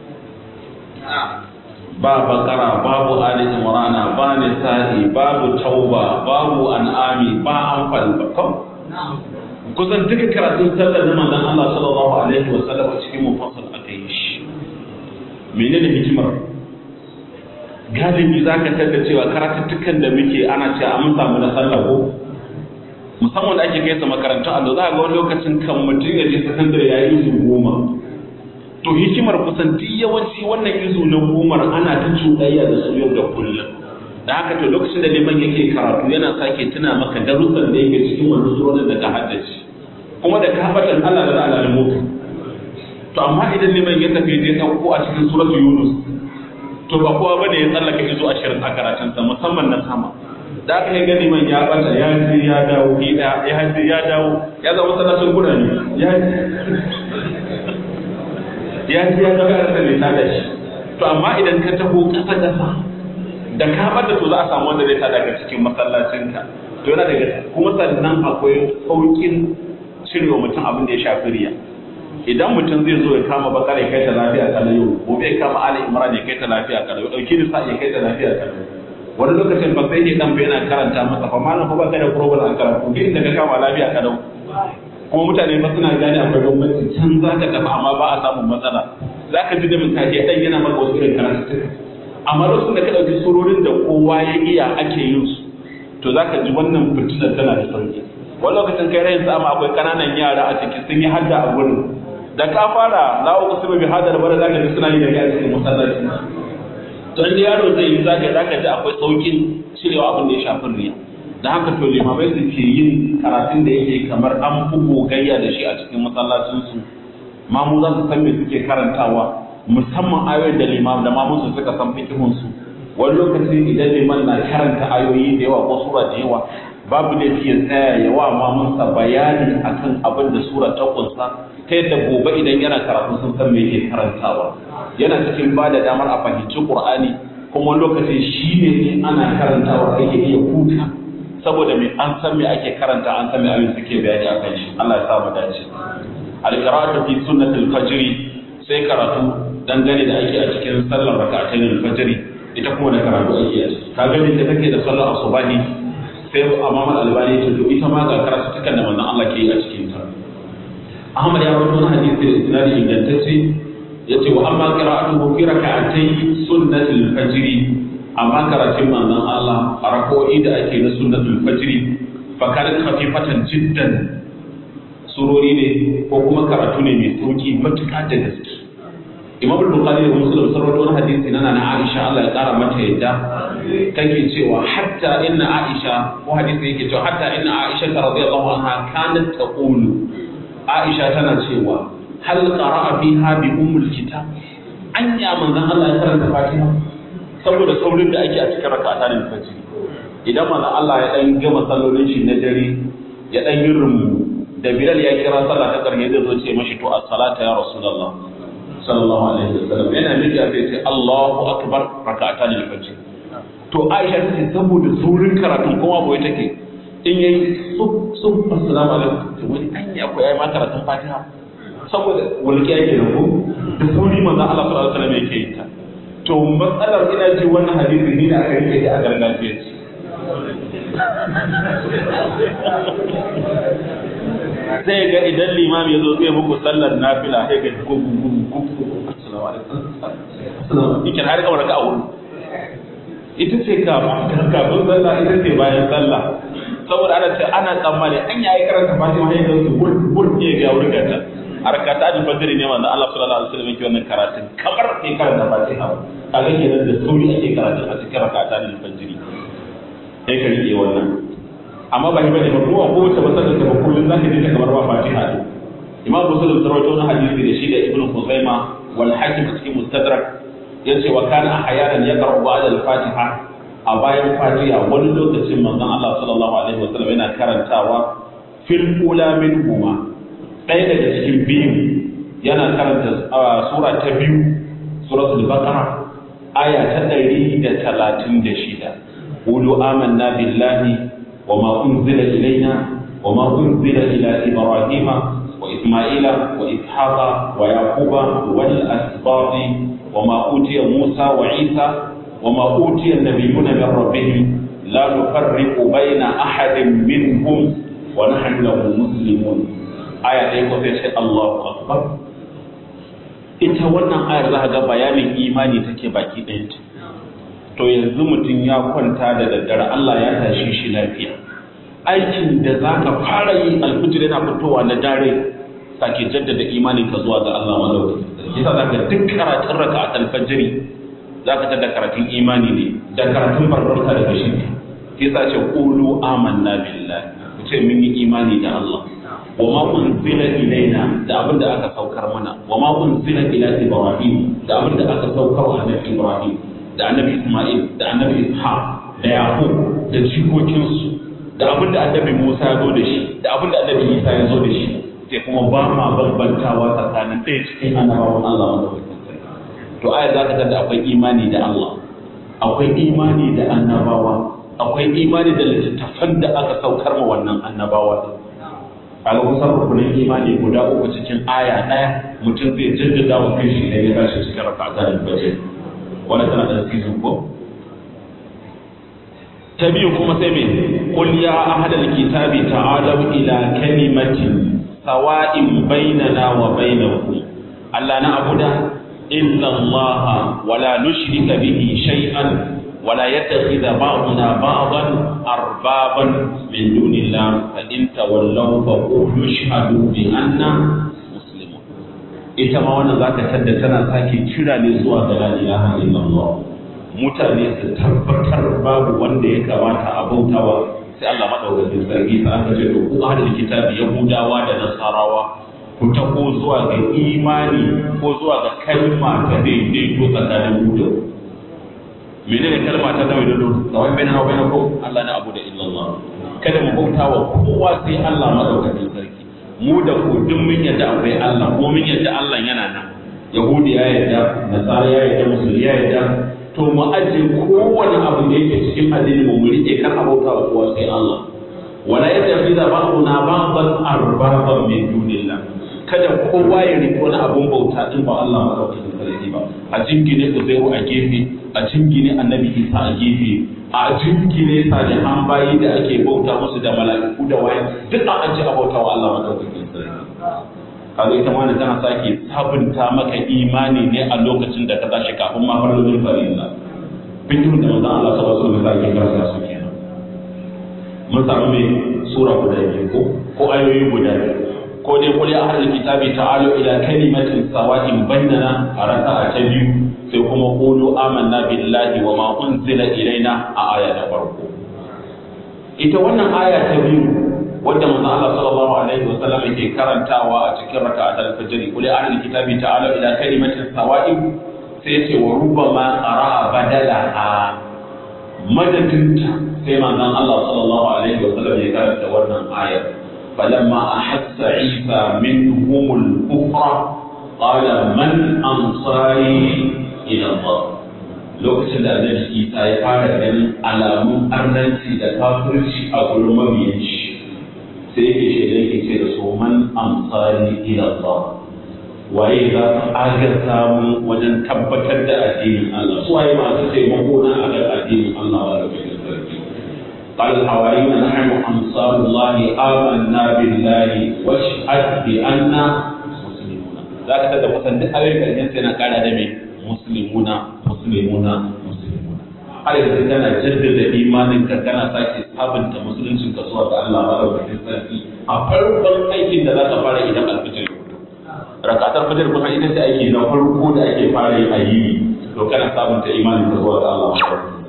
ba bakara babu ali imrana ba nisa'i babu tauba babu an'ami ba anfal bakam kusan duka karatun sallar na manzon Allah sallallahu alaihi wasallam cikin mufassal akai shi menene hikimar galibi za ka tada cewa karatuttukan da muke ana ce an samu na sallah ko musamman da ake kai sa makarantun allo za a ga wani lokacin kan mutum ya je sakandare ya yi izu goma to hikimar kusan duk yawanci wannan izu na gomar ana ta cuɗayya da su yau da kullum da haka to lokacin da liman yake karatu yana sake tuna maka darussan da yake cikin wani surorin da ka haddace kuma da ka haɓatan Allah da Allah da mutu to amma idan liman ya tafi je ɗauko a cikin suratul yunus to ba kowa bane ya tsallaka izo ashirin a karatunsa musamman na sama da aka yi gani man ya bata ya je ya dawo ya ya je ya dawo ya zama sanatun kuna ne ya ya je ya dawo ya rasa mai tada shi to amma idan ka taho kasa kasa da ka bada to za a samu wanda zai tada daga cikin masallacinka to yana daga kuma sannan akwai saukin cirewa mutum abin da ya shafi riya idan mutum zai zo ya kama bakar ya kai ta lafiya kana yau gobe ya kama ali imran ya kai ta lafiya kana yau dauki nisa ya kai ta lafiya kana wani lokacin ba sai ke dan yana karanta masa fa malam fa baka da problem an karatu duk inda ka kama lafiya kana kuma mutane ba suna gane akwai bambanci can za ka tafi amma ba a samun matsala za ka ji da mutane dan yana maka wasu irin karatu amma lokacin da ka ɗauki surorin da kowa ya iya ake yin su to za ka ji wannan fitinar tana da sauki wani lokacin kai rayin sama akwai ƙananan yara a ciki sun yi hadda a gurin da ka fara la'u kusurba bi hadar bara za ka ji suna yi da ya cikin masallaci to inda yaro zai yi za ka ji akwai saukin cirewa abin da ya shafi riya da haka to limamai su ke yin karatun da yake kamar an fi gogayya da shi a cikin masallacinsu mamu za su san me suke karantawa musamman ayoyin da limam da mamu su suka san fikihun su wani lokaci idan liman na karanta ayoyi da yawa ko sura da yawa babu da ya tsaya ya wa mamunsa bayani akan abin da sura ta kunsa ta yadda gobe idan yana karatu sun san me yake karantawa yana cikin ba da damar a fahimci qur'ani kuma lokaci shi ne in ana karantawa ake iya huta saboda me an san me ake karanta an san me ayoyin suke bayani akan shi Allah ya sa mu dace al-qira'atu fi sunnatil fajr sai karatu dangane da ake a cikin sallar rak'atayn al-fajr ita kuma da karatu ake a ciki ka gani da take da sallar asubahi sai Imam al-Albani ya to ita ma ga karatu tukan da manzon Allah ke yi a cikin ta Ahmad ya rawaito hadisi da isnadi ingantacce yace wa amma qira'atuhu fi rak'atay sunnatil fajr amma karatun manzon Allah a rak'o'i da ake na sunnatul fajr fa kanat khafifatan jiddan surori ne ko kuma karatu ne mai sauki matuƙa da gaske Imam Bukhari da Muslim sun rawaito wani hadisi na na Aisha Allah ya kara mata yadda take cewa hatta inna Aisha ko hadisi yake cewa hatta inna Aisha radiyallahu anha kanat taqulu Aisha tana cewa hal qara'a fiha bi ummul kitab anya manzon Allah ya karanta Fatiha saboda saurin da ake a cikin rak'atan fajr idan manzon Allah ya dan gama sallolin shi na dare ya dan yi rumu da Bilal ya kira sallah ta karshe zai zo ce mashi to as-salata ya Rasulullah sallallahu alaihi wasallam yana miki a sai ce Allahu akbar rak'atan al-fajr to Aisha ta ce saboda saurin karatun kuma boye take in yayi sub sub assalamu alaikum wani anya ko yayi ma karatun Fatiha saboda walƙiya yake da ko da sauri manzon Allah sallallahu alaihi wasallam yake yin ta to matsalar ina ji wannan hadisi ne da aka rike a gargajiyarci sai ga idan limam ya zo zai muku sallar nafila sai ga gugu gugu gugu assalamu alaikum assalamu alaikum har kamar ka aure ita ce kafin kafin sallah ita ce bayan sallah saboda ana ce ana tsammani an yayi karanta fatima sai ga su bur bur ne ga wurin gata arkata da fajr ne wanda Allah sallallahu alaihi wasallam yake wannan karatun kamar ke karanta fatiha kaga kenan da sauri ake karatu a cikin rakata da fajr sai ka rike wannan amma ba shi bane ba kuma ko wace masallar ta ba kullun zaka ji ta kamar ba Fatiha ne Imam Muslim sarwato na hadisi da shi da Ibn Khuzaimah wal Hakim a cikin Mustadrak yace wa kana ahyanan yaqra'u ba'da al-Fatiha a bayan Fatiha wani lokacin manzon Allah sallallahu alaihi wasallam yana karantawa fil ula minhuma ɗaya daga cikin biyu yana karanta sura ta biyu suratul baqara aya ta ɗari da talatin da shida قولوا آمنا بالله وما أنزل إلينا وما أنزل إلى إبراهيم وإسماعيل وإسحاق ويعقوب والأسباط وما أوتي موسى وعيسى وما أوتي النبيون من ربهم لا نفرق بين أحد منهم ونحن له مسلمون آية يقول الله أكبر ita wannan ayar za ga bayanin imani take baki ɗayanta to yanzu mutum ya kwanta da daddare Allah ya tashi shi lafiya aikin da za ka fara yi alfijir yana fitowa na dare sake jaddada imanin ka zuwa ga Allah madaukakin yasa za ka duk karatun raka a alfajiri za ka tada karatun imani ne da karatun barbarka daga shi yasa ce qulu amanna billahi ku ce mun yi imani da Allah wa ma unzila ilaina da abin da aka saukar mana wa ma unzila ila ibrahim da abin da aka saukar wa annabi ibrahim da annabi isma'il da annabi ishaq da yaqub da jikokinsu da abin da annabi musa ya zo da shi da abin da annabi isa ya zo da shi sai kuma ba ma bambantawa tsakanin ɗaya cikin annabawan Allah madaukakin sarki to aya za ka da akwai imani da Allah akwai imani da annabawa akwai imani da littattafan da aka saukar ma wannan annabawa a ga kusan rukunin imani guda uku cikin aya ɗaya mutum zai jaddada wa kai shi idan ya tashi cikin raka'atar fajr wanda tana da season ko ta biyu kuma sai me qul ya ahlal kitabi ta'alu ila kalimatin sawa'in bainana wa bainakum alla na'budu illa Allah wa la nushrika bihi shay'an wa la yattakhidha ba'duna ba'dan arbaban min dunillah fa in tawallaw fa qulu ashhadu bi anna muslimun ita ma wannan zaka tadda tana sake kira ne zuwa ga la ilaha illallah mutane su tabbatar babu wanda ya kamata a bautawa sai Allah madaukakin sarki sa aka ce to ku ahlul kitabi yahudawa da nasarawa ku tako zuwa ga imani ko zuwa ga kalma ta daidaito tsakanin ku da menene kalma ta daidaito kawai bayan wa bayan ku Allah na abu da illallah kada mu bautawa kowa sai Allah madaukakin sarki mu da ku duk mun yadda akwai Allah ko mun yadda Allah yana nan yahudi ya yadda nasara ya yadda musulmi ya yadda to mu ajiye kowane abu da yake cikin addini mu rike kan abauta wa kowa sai Allah wala yattakhidha ba'duna ba'dan arbaban min dunillah kada kowa ya rike wani abun bauta din ba Allah madaukakin sarki ba a jingine Uzairu a gefe a jingine Annabi Isa a gefe a jingine salihan bayi da ake bauta musu da mala'iku da waye duk a ajiye abauta wa Allah madaukakin sarki kaga ita ma tana sake sabunta maka imani ne a lokacin da ka tashi kafin ma farlolin farilla fikin da manzon Allah sallallahu alaihi wasallam ya karanta su kenan mun samu me sura guda biyu ko ko ayoyi guda biyu ko dai kulli ahlul kitabi ta'alu ila kalimatin sawa'in bainana a raka'a ta biyu sai kuma qulu amanna billahi wa ma unzila ilaina a aya ta farko ita wannan aya ta biyu wanda manzo Allah sallallahu alaihi wa sallam yake karantawa a cikin raka'atul fajr kuli ahlul kitabi ta'ala ila kalimatin sawa'in sai ce wa rubbama qara'a badalaha madadinta sai manzon Allah sallallahu alaihi wa sallam ya karanta wannan ayar falamma ahassa Isa minhum al-kufra qala man ansari ila Allah lokacin da Annabi Isa ya fara ganin alamun arnanci da kafirci a gurin mabiyan shi sai yake shaida yake ce da su man amsari ila Allah waye za su agaza mu wajen tabbatar da addinin Allah su waye masu taimako na akan addinin Allah wa rabbil sarki قال الحواريون نحن أنصار الله آمنا بالله واشهد بأننا مسلمون ذاك تبدا kusan duk ayoyin karshen sai na kara da me muslimuna muslimuna muslimuna har yanzu kana jaddada imanin ka kana sake sabunta musuluncin ka zuwa ga Allah madaukakin sarki a farkon aikin da za ka fara idan alfijir rakatar fajr kuma ita ce aiki na farko da ake fara yi a yi to kana sabunta imanin ka zuwa ga Allah madaukakin sarki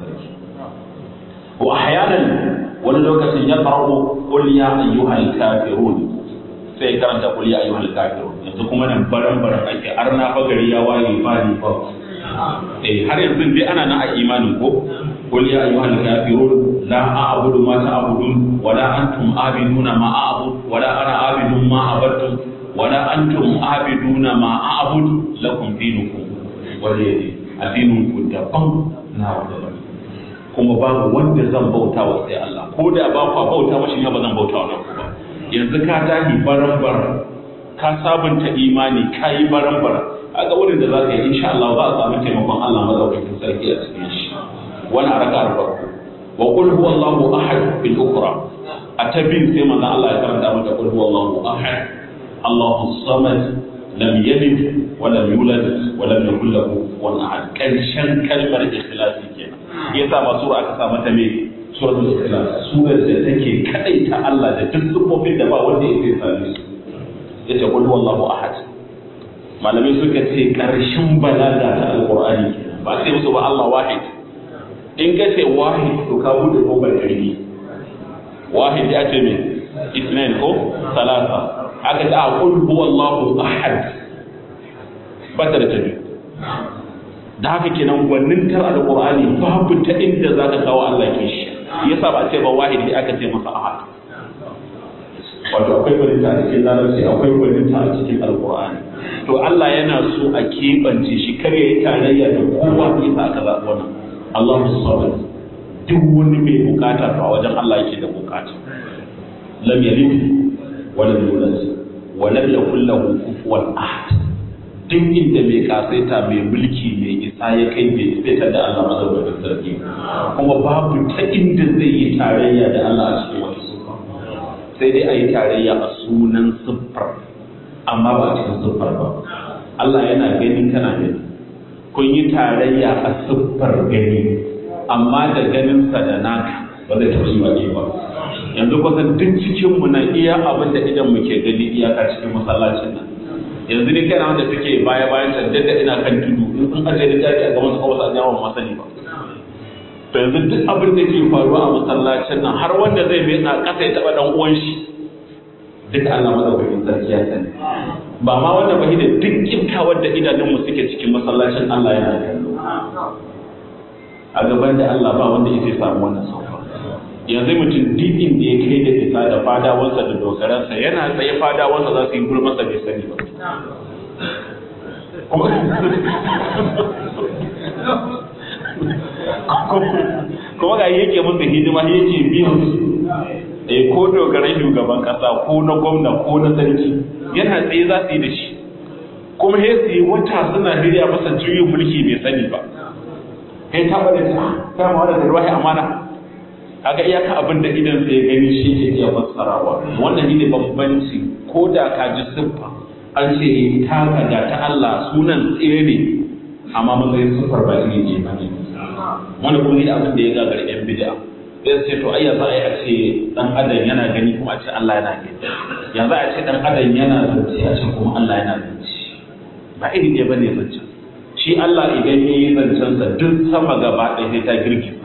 wa ahyanan wani lokacin ya qara'u qul ya ayyuhal kafirun sai karanta qul ya ayyuhal kafirun yanzu kuma nan baran baran ake arna fa gari ya waye ba ni ba eh har yanzu dai ana nan a imanin ko qul ya ayyuhal kafirun la a'budu ma ta'budun wa la antum abiduna ma a'bud wa la ana abidun ma abattum wa la antum abiduna ma a'bud lakum dinukum waliyadi addinin ku daban na daban kuma babu wanda zan bauta wa sai Allah ko da ba ku bauta mashi ne ba zan bauta wa ku ba yanzu ka tahi baran baran ka sabunta imani ka yi baran baran a ga wurin da za ka yi insha Allah za a samu taimakon Allah madaukakin sarki a cikin shi wani a raka farko wa qul huwallahu ahad bil ukhra a tabin sai manzon Allah ya karanta mata qul huwallahu ahad Allahu samad lam yalid wa lam yulad wa lam yakul lahu kufuwan ahad karshen kalmar ikhlasi kenan yasa ma sura aka sa mata me suratul ikhlas surar da take kadaita Allah da duk sifofin da ba wanda yake same su yace qul huwallahu ahad malamai suka ce ƙarshen balaga ta alƙur'ani ba sai musu ba Allah wahid in ka ce wahid to ka bude kofar ƙarfi wahid ya ce me isnain ko salasa aka ce a qul huwallahu ahad ba ta da tabi da haka kenan gwanin tar alqur'ani babu ta inda zaka kawo Allah ke shi yasa ba ce ba wahidi aka ce masa ahad wato akwai gwaninta a cikin larabci akwai gwaninta a cikin alqur'ani to Allah yana so a keɓance shi kar ya yi tarayya da kowa yasa aka zaɓi wannan Allahu samad duk wani mai bukata to a wajen Allah yake da bukata lam yalid wa lam yulad wa lam yakul lahu kufuwan ahad duk inda mai kasaita mai mulki mai isa ya kai bai isa da Allah madaukakin sarki kuma babu ta inda zai yi tarayya da Allah a cikin wani sufa sai dai a yi tarayya a sunan siffar amma ba a cikin siffar ba Allah yana gani kana gani kun yi tarayya a siffar gani amma da ganinsa da naka ba zai taɓa yi wa ba yanzu kusan duk cikinmu na iya abin da idan mu ke gani iyaka cikin masallacin nan yanzu ne kana wanda suke baya bayan can da ina kan tudu in sun ajiye da tafi a gaban su kawai sa jawon masani ba to yanzu duk abin da ke faruwa a masallacin nan har wanda zai mai na kasa ya taɓa dan uwan shi duka Allah madaukakin sarki ya sani ba ma wanda ba da duk kimtawar da idanunmu suke cikin masallacin Allah yana kallo a gaban da Allah ba wanda yake samu wannan sauka yanzu mutum duk inda ya kai da isa da fadawansa da dogaransa yana tsaye fadawansa za su yi gulmasa bai sani ba kuma ga yake musu hidima yake biyan su eh ko dogaran shugaban kasa ko na gwamna ko na sarki yana tsaye za su yi da shi kuma sai su yi wata suna hirya masa juyin mulki bai sani ba kai ta bada ta ta ma da ruwahi amana kaga iyaka abin da idan sai gani shi ke iya fassarawa wannan ne bambanci ko da ka ji siffa an ce ta ga ta Allah sunan tsere ne amma matsayin siffar ba iri ne ba ne wanda kuma ne abin da ya gagar yan bid'a sai ce to ai yanzu ai a ce dan adam yana gani kuma a ce Allah yana gani yanzu a ce dan adam yana zance a ce kuma Allah yana zance ba iri ne bane zancen shi Allah idan ya yi zancensa duk sama gaba ɗaya sai ta girgiza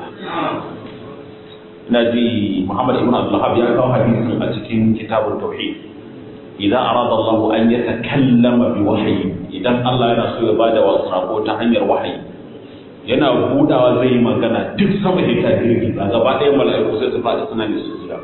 ina ji Muhammad ibn Abdullah ya kawo hadisin a cikin kitabun tauhid idan arada Allah an yatakallama bi wahyi idan Allah yana so ya bada wasu sako ta hanyar wahayi yana budawa zai yi magana duk sama sai ta girgiza gaba ɗaya mala'iku sai su faɗi suna ne sujada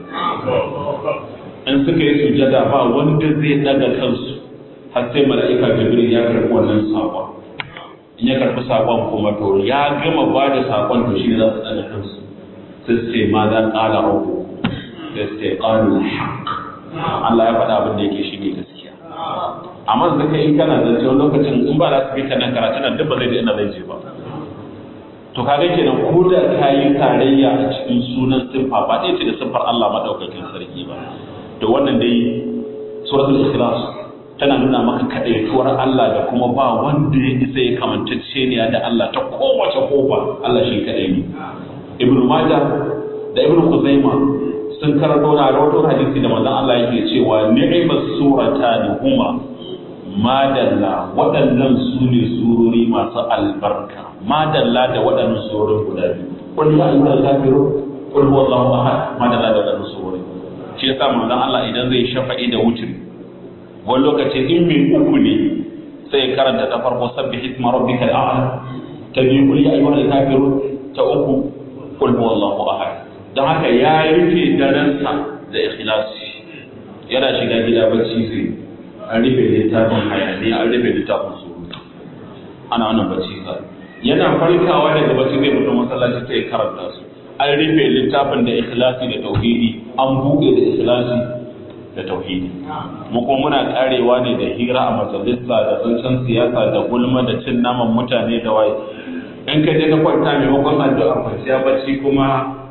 in suka yi sujada ba wanda zai daga kansu har sai mala'ika Jibril ya karɓi wannan sakon in ya karɓi sakon kuma to ya gama ba da sakon to shi ne za su daga kansu sai su ce ma za ƙala rabu sai su ce ƙalu haƙ Allah ya faɗa abin da yake shi ne gaskiya amma da kai in kana zance wani lokacin in ba za su bi ka nan karatu nan duk ba zai je ina zai je ba to kaga kenan ko da ka yi tarayya a cikin sunan siffa ba ɗaya ce da siffar Allah maɗaukakin sarki ba to wannan dai suratul ikhlas tana nuna maka kaɗaituwar Allah da kuma ba wanda ya isa ya kamantacce ne da Allah ta kowace kofa Allah shi kaɗai ne Ibn Majah da Ibn Khuzaima sun karanto na rawato hadisi da manzon Allah yake cewa ni'mas suratan huma madalla waɗannan su ne surori masu albarka madalla da waɗannan surorin guda biyu qul ya ayyuhal kafirun qul huwallahu ahad madalla da waɗannan surori shi yasa manzon Allah idan zai shafa'i da wutri wani lokaci in mai uku ne sai karanta ta farko sabbi hisma rabbikal a'la ta biyu kul ya ayyuhal kafirun ta uku kul huwallahu ahad dan haka ya rufe daransa da ikhlasi yana shiga gida bacci zai an rufe littafin hayaniya an rufe littafin surutu ana wannan bacci sa yana farkawa daga bacci zai fito masallaci sai karanta su an rufe littafin da ikhlasi da tauhidi an buɗe da ikhlasi da tauhidi mu kuma muna karewa ne da hira a majalisa da zancen siyasa da gulma da cin naman mutane da waye in ka je ka kwanta maimakon addu'a kwanciya bacci kuma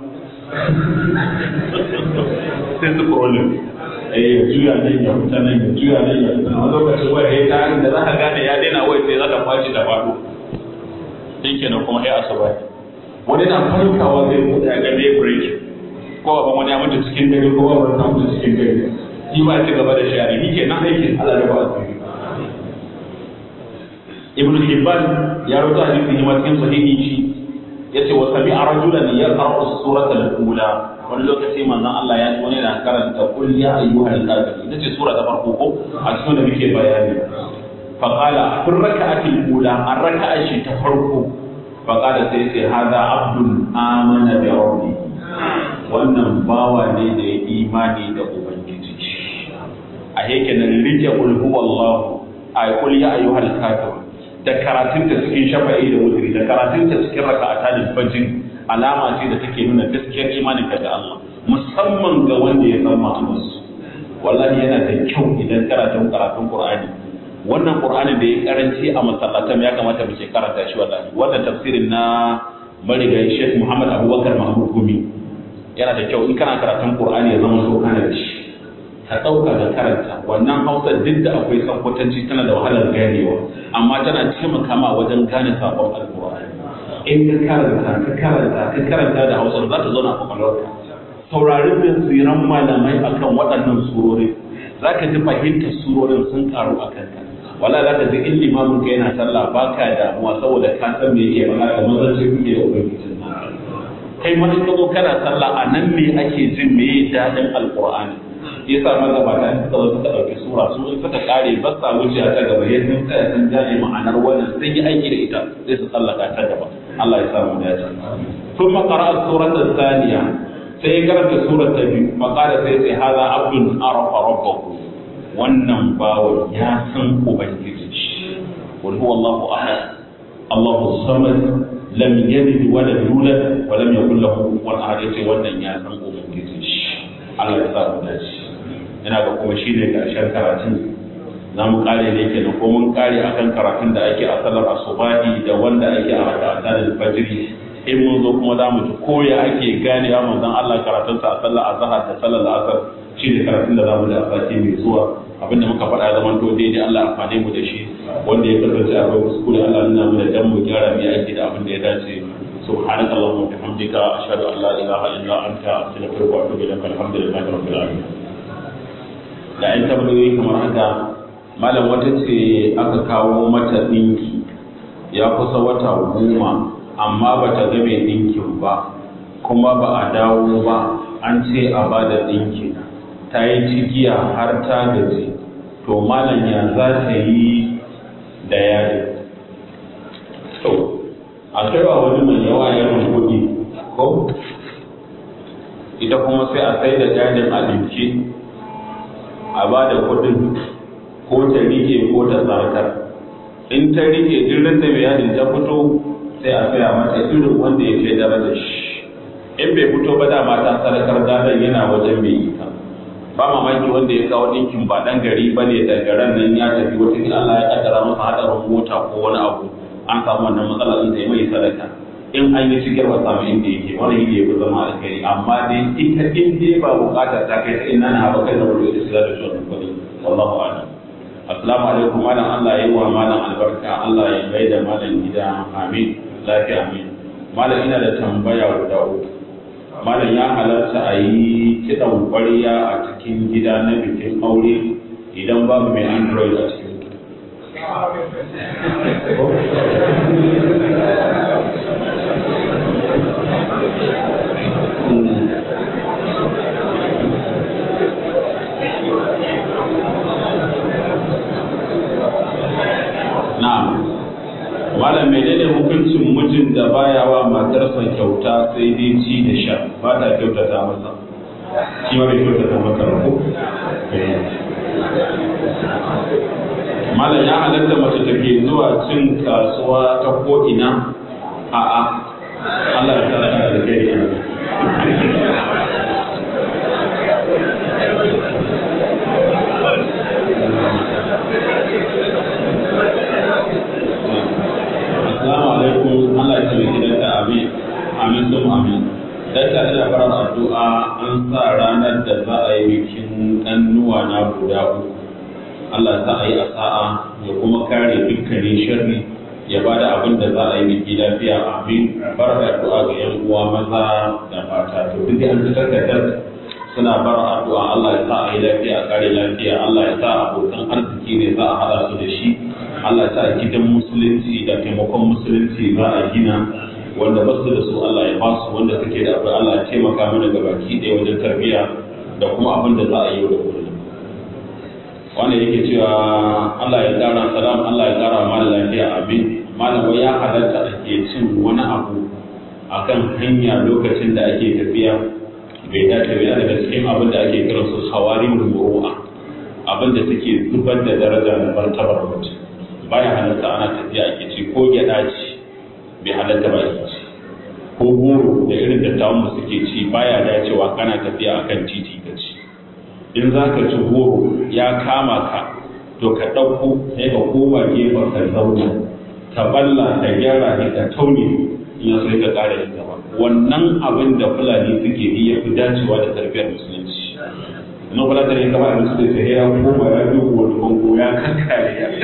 sai su problem eh ya juya nan ya fita nan ya juya nan ya fita wani lokacin waya ya ta da za ka gane ya daina waya sai za ka kwaci da faɗo din kenan kuma sai asuba wani na farkawa zai buɗe ya ga me break ko ban wani ya mutu cikin dare ko ba wani mutu cikin dare shi ba ci gaba da shari ni ke nan aikin Allah da ba asiri Ibn Hibban ya rawaita hadisi ne cikin sahihi shi yace wa sami rajulan yaqra'u suratal ula wani lokaci manzon Allah ya ji wani na karanta qul ya ayyuhal kafirun ita ce sura ta farko ko a cikin da muke bayani fa qala fi rak'ati ula an raka'a shi ta farko fa qala sai sai hada abdul amana bi rabbi wannan bawa ne da ya imani da ubangiji a yake nan rike qul huwallahu ay qul ya ayyuhal kafirun da karatunta cikin shafa'i da wutri da karatunta cikin raka'ata da fajr alama ce da take nuna gaskiyar imanin ka da Allah musamman ga wanda ya san ma'anarsu wallahi yana da kyau idan karatun karatun Qur'ani wannan Qur'ani da ya karanci a masallatan ya kamata mu ke karanta shi wallahi wannan tafsirin na marigayi Sheikh Muhammad Abubakar Mahmud Gumi yana da kyau in kana karatun Qur'ani ya zama so kana da shi ka ɗauka da karanta wannan hausa duk da akwai sakwatanci tana da wahalar ganewa amma tana taimaka ma wajen gane sabon alkur'ani in ka karanta ka karanta ka karanta da hausa za ta zauna a kwakwalwarka saurarin tsiran malamai akan waɗannan surori za ka ji fahimtar surorin sun karu a kanka wala za ka ji in limamin ka yana sallah ba ka damuwa saboda ka san me yake faɗa kamar zan ce kuke da ubangijin kai ma in ka zo kana sallah a nan ne ake jin me daɗin alkur'ani yasa magabata in suka zo suka ɗauki sura su in suka kare ba sa wuce ta gaba ya sun tsaya sun gane ma'anar wannan sun yi aiki da ita sai su tsallaka ta gaba Allah ya samu dace sun makara a surar da saniya sai ya karanta surar ta biyu makara sai sai haza abdun arafa rabbahu wannan bawan ya san ubangiji qul huwallahu ahad Allahu samad lam yalid wa lam yulad wa lam yakul lahu kufuwan ahad yace wannan ya san ubangiji Allah ya samu dace ina ga kuma shi ne ƙarshen karatun za mu ƙare ne ke ko mun ƙare akan karatun da ake a salar asubahi da wanda ake a raka'ata da fajiri in mun zo kuma za mu ji koya ake ganewa manzon Allah karatunsa a sallar azhar da sallar asar shi ne karatun da za mu ji a sati mai zuwa abinda muka faɗa ya zama to daidai Allah amfane mu da shi wanda ya kasance akwai kuskure Allah nuna mu da dan mu gyara mu aiki da abin da ya dace سبحانك اللهم وبحمدك أشهد أن لا إله إلا أنت أستغفرك وأتوب إليك الحمد لله رب العالمين da ‘yan tambayoyi kamar haka malam wata ce aka kawo mata ɗinki ya kusa wata goma amma ba ta ga mai ɗinkin ba kuma ba a dawo ba an ce a ba da ɗinkin ta yi cigiya har ta gaji to malam ya za ta yi da yari to a kaiwa wani mai yawa yawan kuɗi ko ita kuma sai a sai da jadin a ɗinki a ba da kuɗin ko ta rike ko ta sarkar in ta rike irin da bayanin ta fito sai a saya mata irin wanda ya kai darajar shi in bai fito ba dama ta sarkar gadon yana wajen mai ita ba mamaki wanda ya kawo ɗinkin ba ɗan gari ba ne daga ran nan ya tafi wata Allah ya kaddara masa haɗarin mota ko wani abu an samu wannan matsala ɗin sai mai sadaka in an yi shigar ba samu inda yake wani yi ya fi zama alkhairi amma dai ita in dai ba bukata ta kai ta ina na haɓa kai da wuri da shiga da shi wannan kuɗi wallahu a'lam assalamu alaikum malam Allah ya yi wa malam albarka Allah ya mai da malam gida amin lafiya amin malam ina da tambaya guda uku malam ya halarta a yi kiɗan ƙwarya a cikin gida na bikin aure idan babu mai android a cikin Na'am. Malam menene hukuncin mijin da baya wa matarsa kyauta sai dai ci da sha ba ta kyautata masa. Shi ma bai kyautata maka ba ko? Malam ya halatta mace take zuwa cin kasuwa ta ko ina? A'a. Allah ya tsara da kai Assalamu alaikum Allah ya tabbata gidan ta amin amin sun amin dan ta ina fara addu'a an sa ranar da za a yi bikin ɗannuwa na guda uku Allah sa a yi a sa'a ya kuma kare dukkanin sharri ya ba da abin da za a yi biki lafiya amin bar da addu'a ga yan uwa maza da mata to duk an fitar da suna bar addu'a Allah ya sa a yi lafiya a kare lafiya Allah ya sa abokan arziki ne za a haɗa su da shi Allah ya sa gidan musulunci da taimakon musulunci za a gina wanda ba su da su Allah ya ba su wanda suke da abu Allah ya taimaka mana ga baki ɗaya wajen tarbiyya da kuma abin da za a yi da kullum wanda yake cewa Allah ya ƙara salam Allah ya ƙara mana lafiya amin malam wai ya halatta ake cin wani abu akan hanya lokacin da ake tafiya bai dace ba daga cikin abin da ake kiran su hawari muru'a abin da suke zubar da daraja da martabar mutum baya halatta ana tafiya ake ci ko gyaɗa ci bai halatta ba ake ci ko goro da irin dattawan mu suke ci baya dacewa kana tafiya akan titi ka ci in za ka ci goro ya kama ka to ka ɗauko sai ka koma gefen ka zauna ka balla ka gyara ne ka taune in sai ka ƙara yin gaba wannan abin da fulani suke yi ya fi dacewa da tarbiyyar musulunci na kula da kama da su da sai ya koma ya duba wani bango ya kankare ya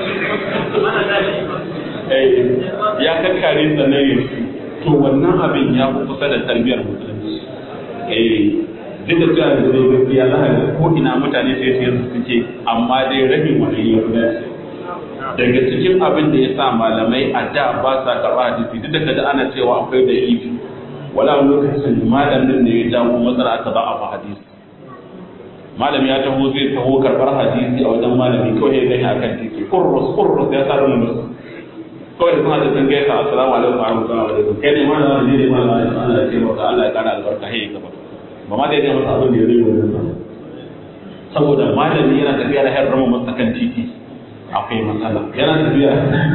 ya kankare sannan ya to wannan abin ya fi kusa da tarbiyyar musulunci duk da cewa da zai gaskiya za a ko ina mutane sai su yanzu suke amma dai rabin wani ya fi dace daga cikin abin da ya sa malamai a da ba sa karɓa hadisi duk da kaji ana cewa akwai da ifi wala lokacin malamin ne ya jawo matsala aka ba a fa hadisi malam ya taho zai taho karɓar hadisi a wajen malami kawai ya gani akan titi kurrus kurrus ya sa rumus kawai da suna da sun gaisa assalamu alaikum wa rahmatullahi wa barakatuh kai ne malam ne ne malam Allah ya ce maka Allah ya kara albarka hey gaba ba ma dai masa abin da ya zai wurin saboda malami yana tafiya da hayar rama masa kan titi akwai matsala yana tafiya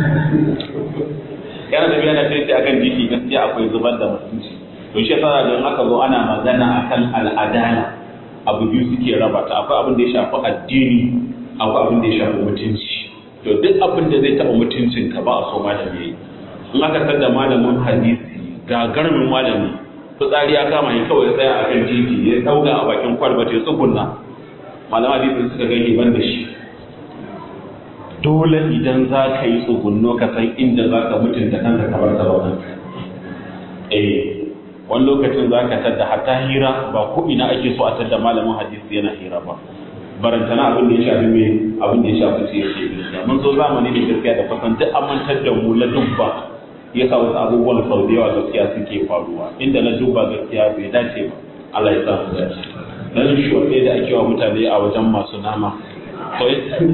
yana tafiya da titi akan titi gaskiya akwai zubar da mutunci to shi yasa da aka zo ana magana akan al'adala abu biyu suke raba ta akwai abin da ya shafi addini akwai abin da ya shafi mutunci to duk abin da zai taɓa mutuncin ka ba a so malami yayi in aka san da malamin hadisi gagarumin malami fitsari ya kama shi kawai ya tsaya a kan titi ya dauga a bakin kwalba ta tsugunna malama hadisi suka gani ban da shi dole idan za ka yi tsugunno ka san inda za ka mutunta kanka kamar ta zauna eh wani lokacin za ka tadda hatta hira ba ko ina ake so a tadda malamin hadisi yana hira ba barantana abin da ya shafi me abin da ya shafi sai yake gaskiya mun zo zamani ne gaskiya da kusan duk an mantar da mu la dubba yasa wasu abubuwan sau da yawa gaskiya suke faruwa inda na dubba gaskiya bai dace ba Allah ya sa mu dace dan shi wanda da ake wa mutane a wajen masu nama to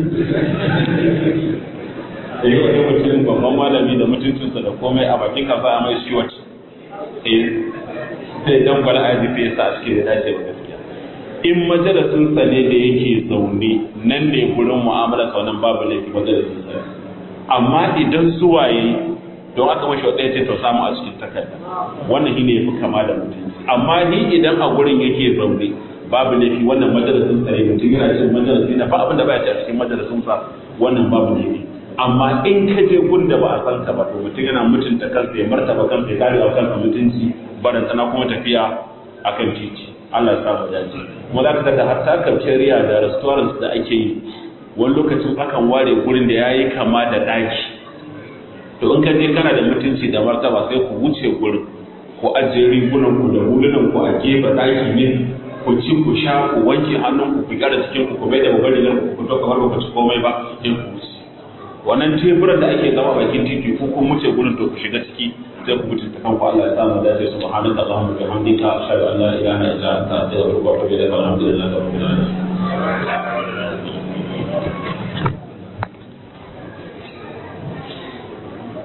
eh wani mutum babban malami da mutuncinsa da komai a bakin kasa a mai shi wata eh sai dan bala aji sai ya sa a cikin da dace ba gaskiya in majalisinsa ne da yake zaune nan ne gurin mu'amala saunan babu laifi majalisinsa amma idan suwaye don aka mashi wata ya ce to samu a cikin takarda wannan shi ne ya fi kama da mutunci amma ni idan a gurin yake zaune babu laifi wannan majalisinsa ne mutum yana cin majalisi na ba abin da baya ci a cikin majalisinsa wannan babu laifi amma in ka je gun da ba a san ka ba to mutum yana mutunta kansa ya martaba kansa ya kare wa kansa mutunci barantana kuma tafiya akan titi Allah ya samu dace kuma za ka tada hatta cafeteria da restaurants da ake yi wani lokacin akan ware gurin da yayi kama da daki to in ka je kana da mutunci da martaba sai ku wuce gurin ku ajiye rigunan ku da hulunan ku a gefe daki ne ku ci ku sha ku wanke hannun ku ku gyara cikin ku ku bai da babbar rigar ku fito kamar ba ku ci komai ba sai ku wuce wannan teburan da ake zama bakin titi ku kun wuce gurin to ku shiga ciki sai ku mutunta kanku Allah ya samu dace subhanaka allahumma wa bihamdika ashhadu an la ilaha illa anta astaghfiruka wa atubu ilaik alhamdulillahi rabbil alamin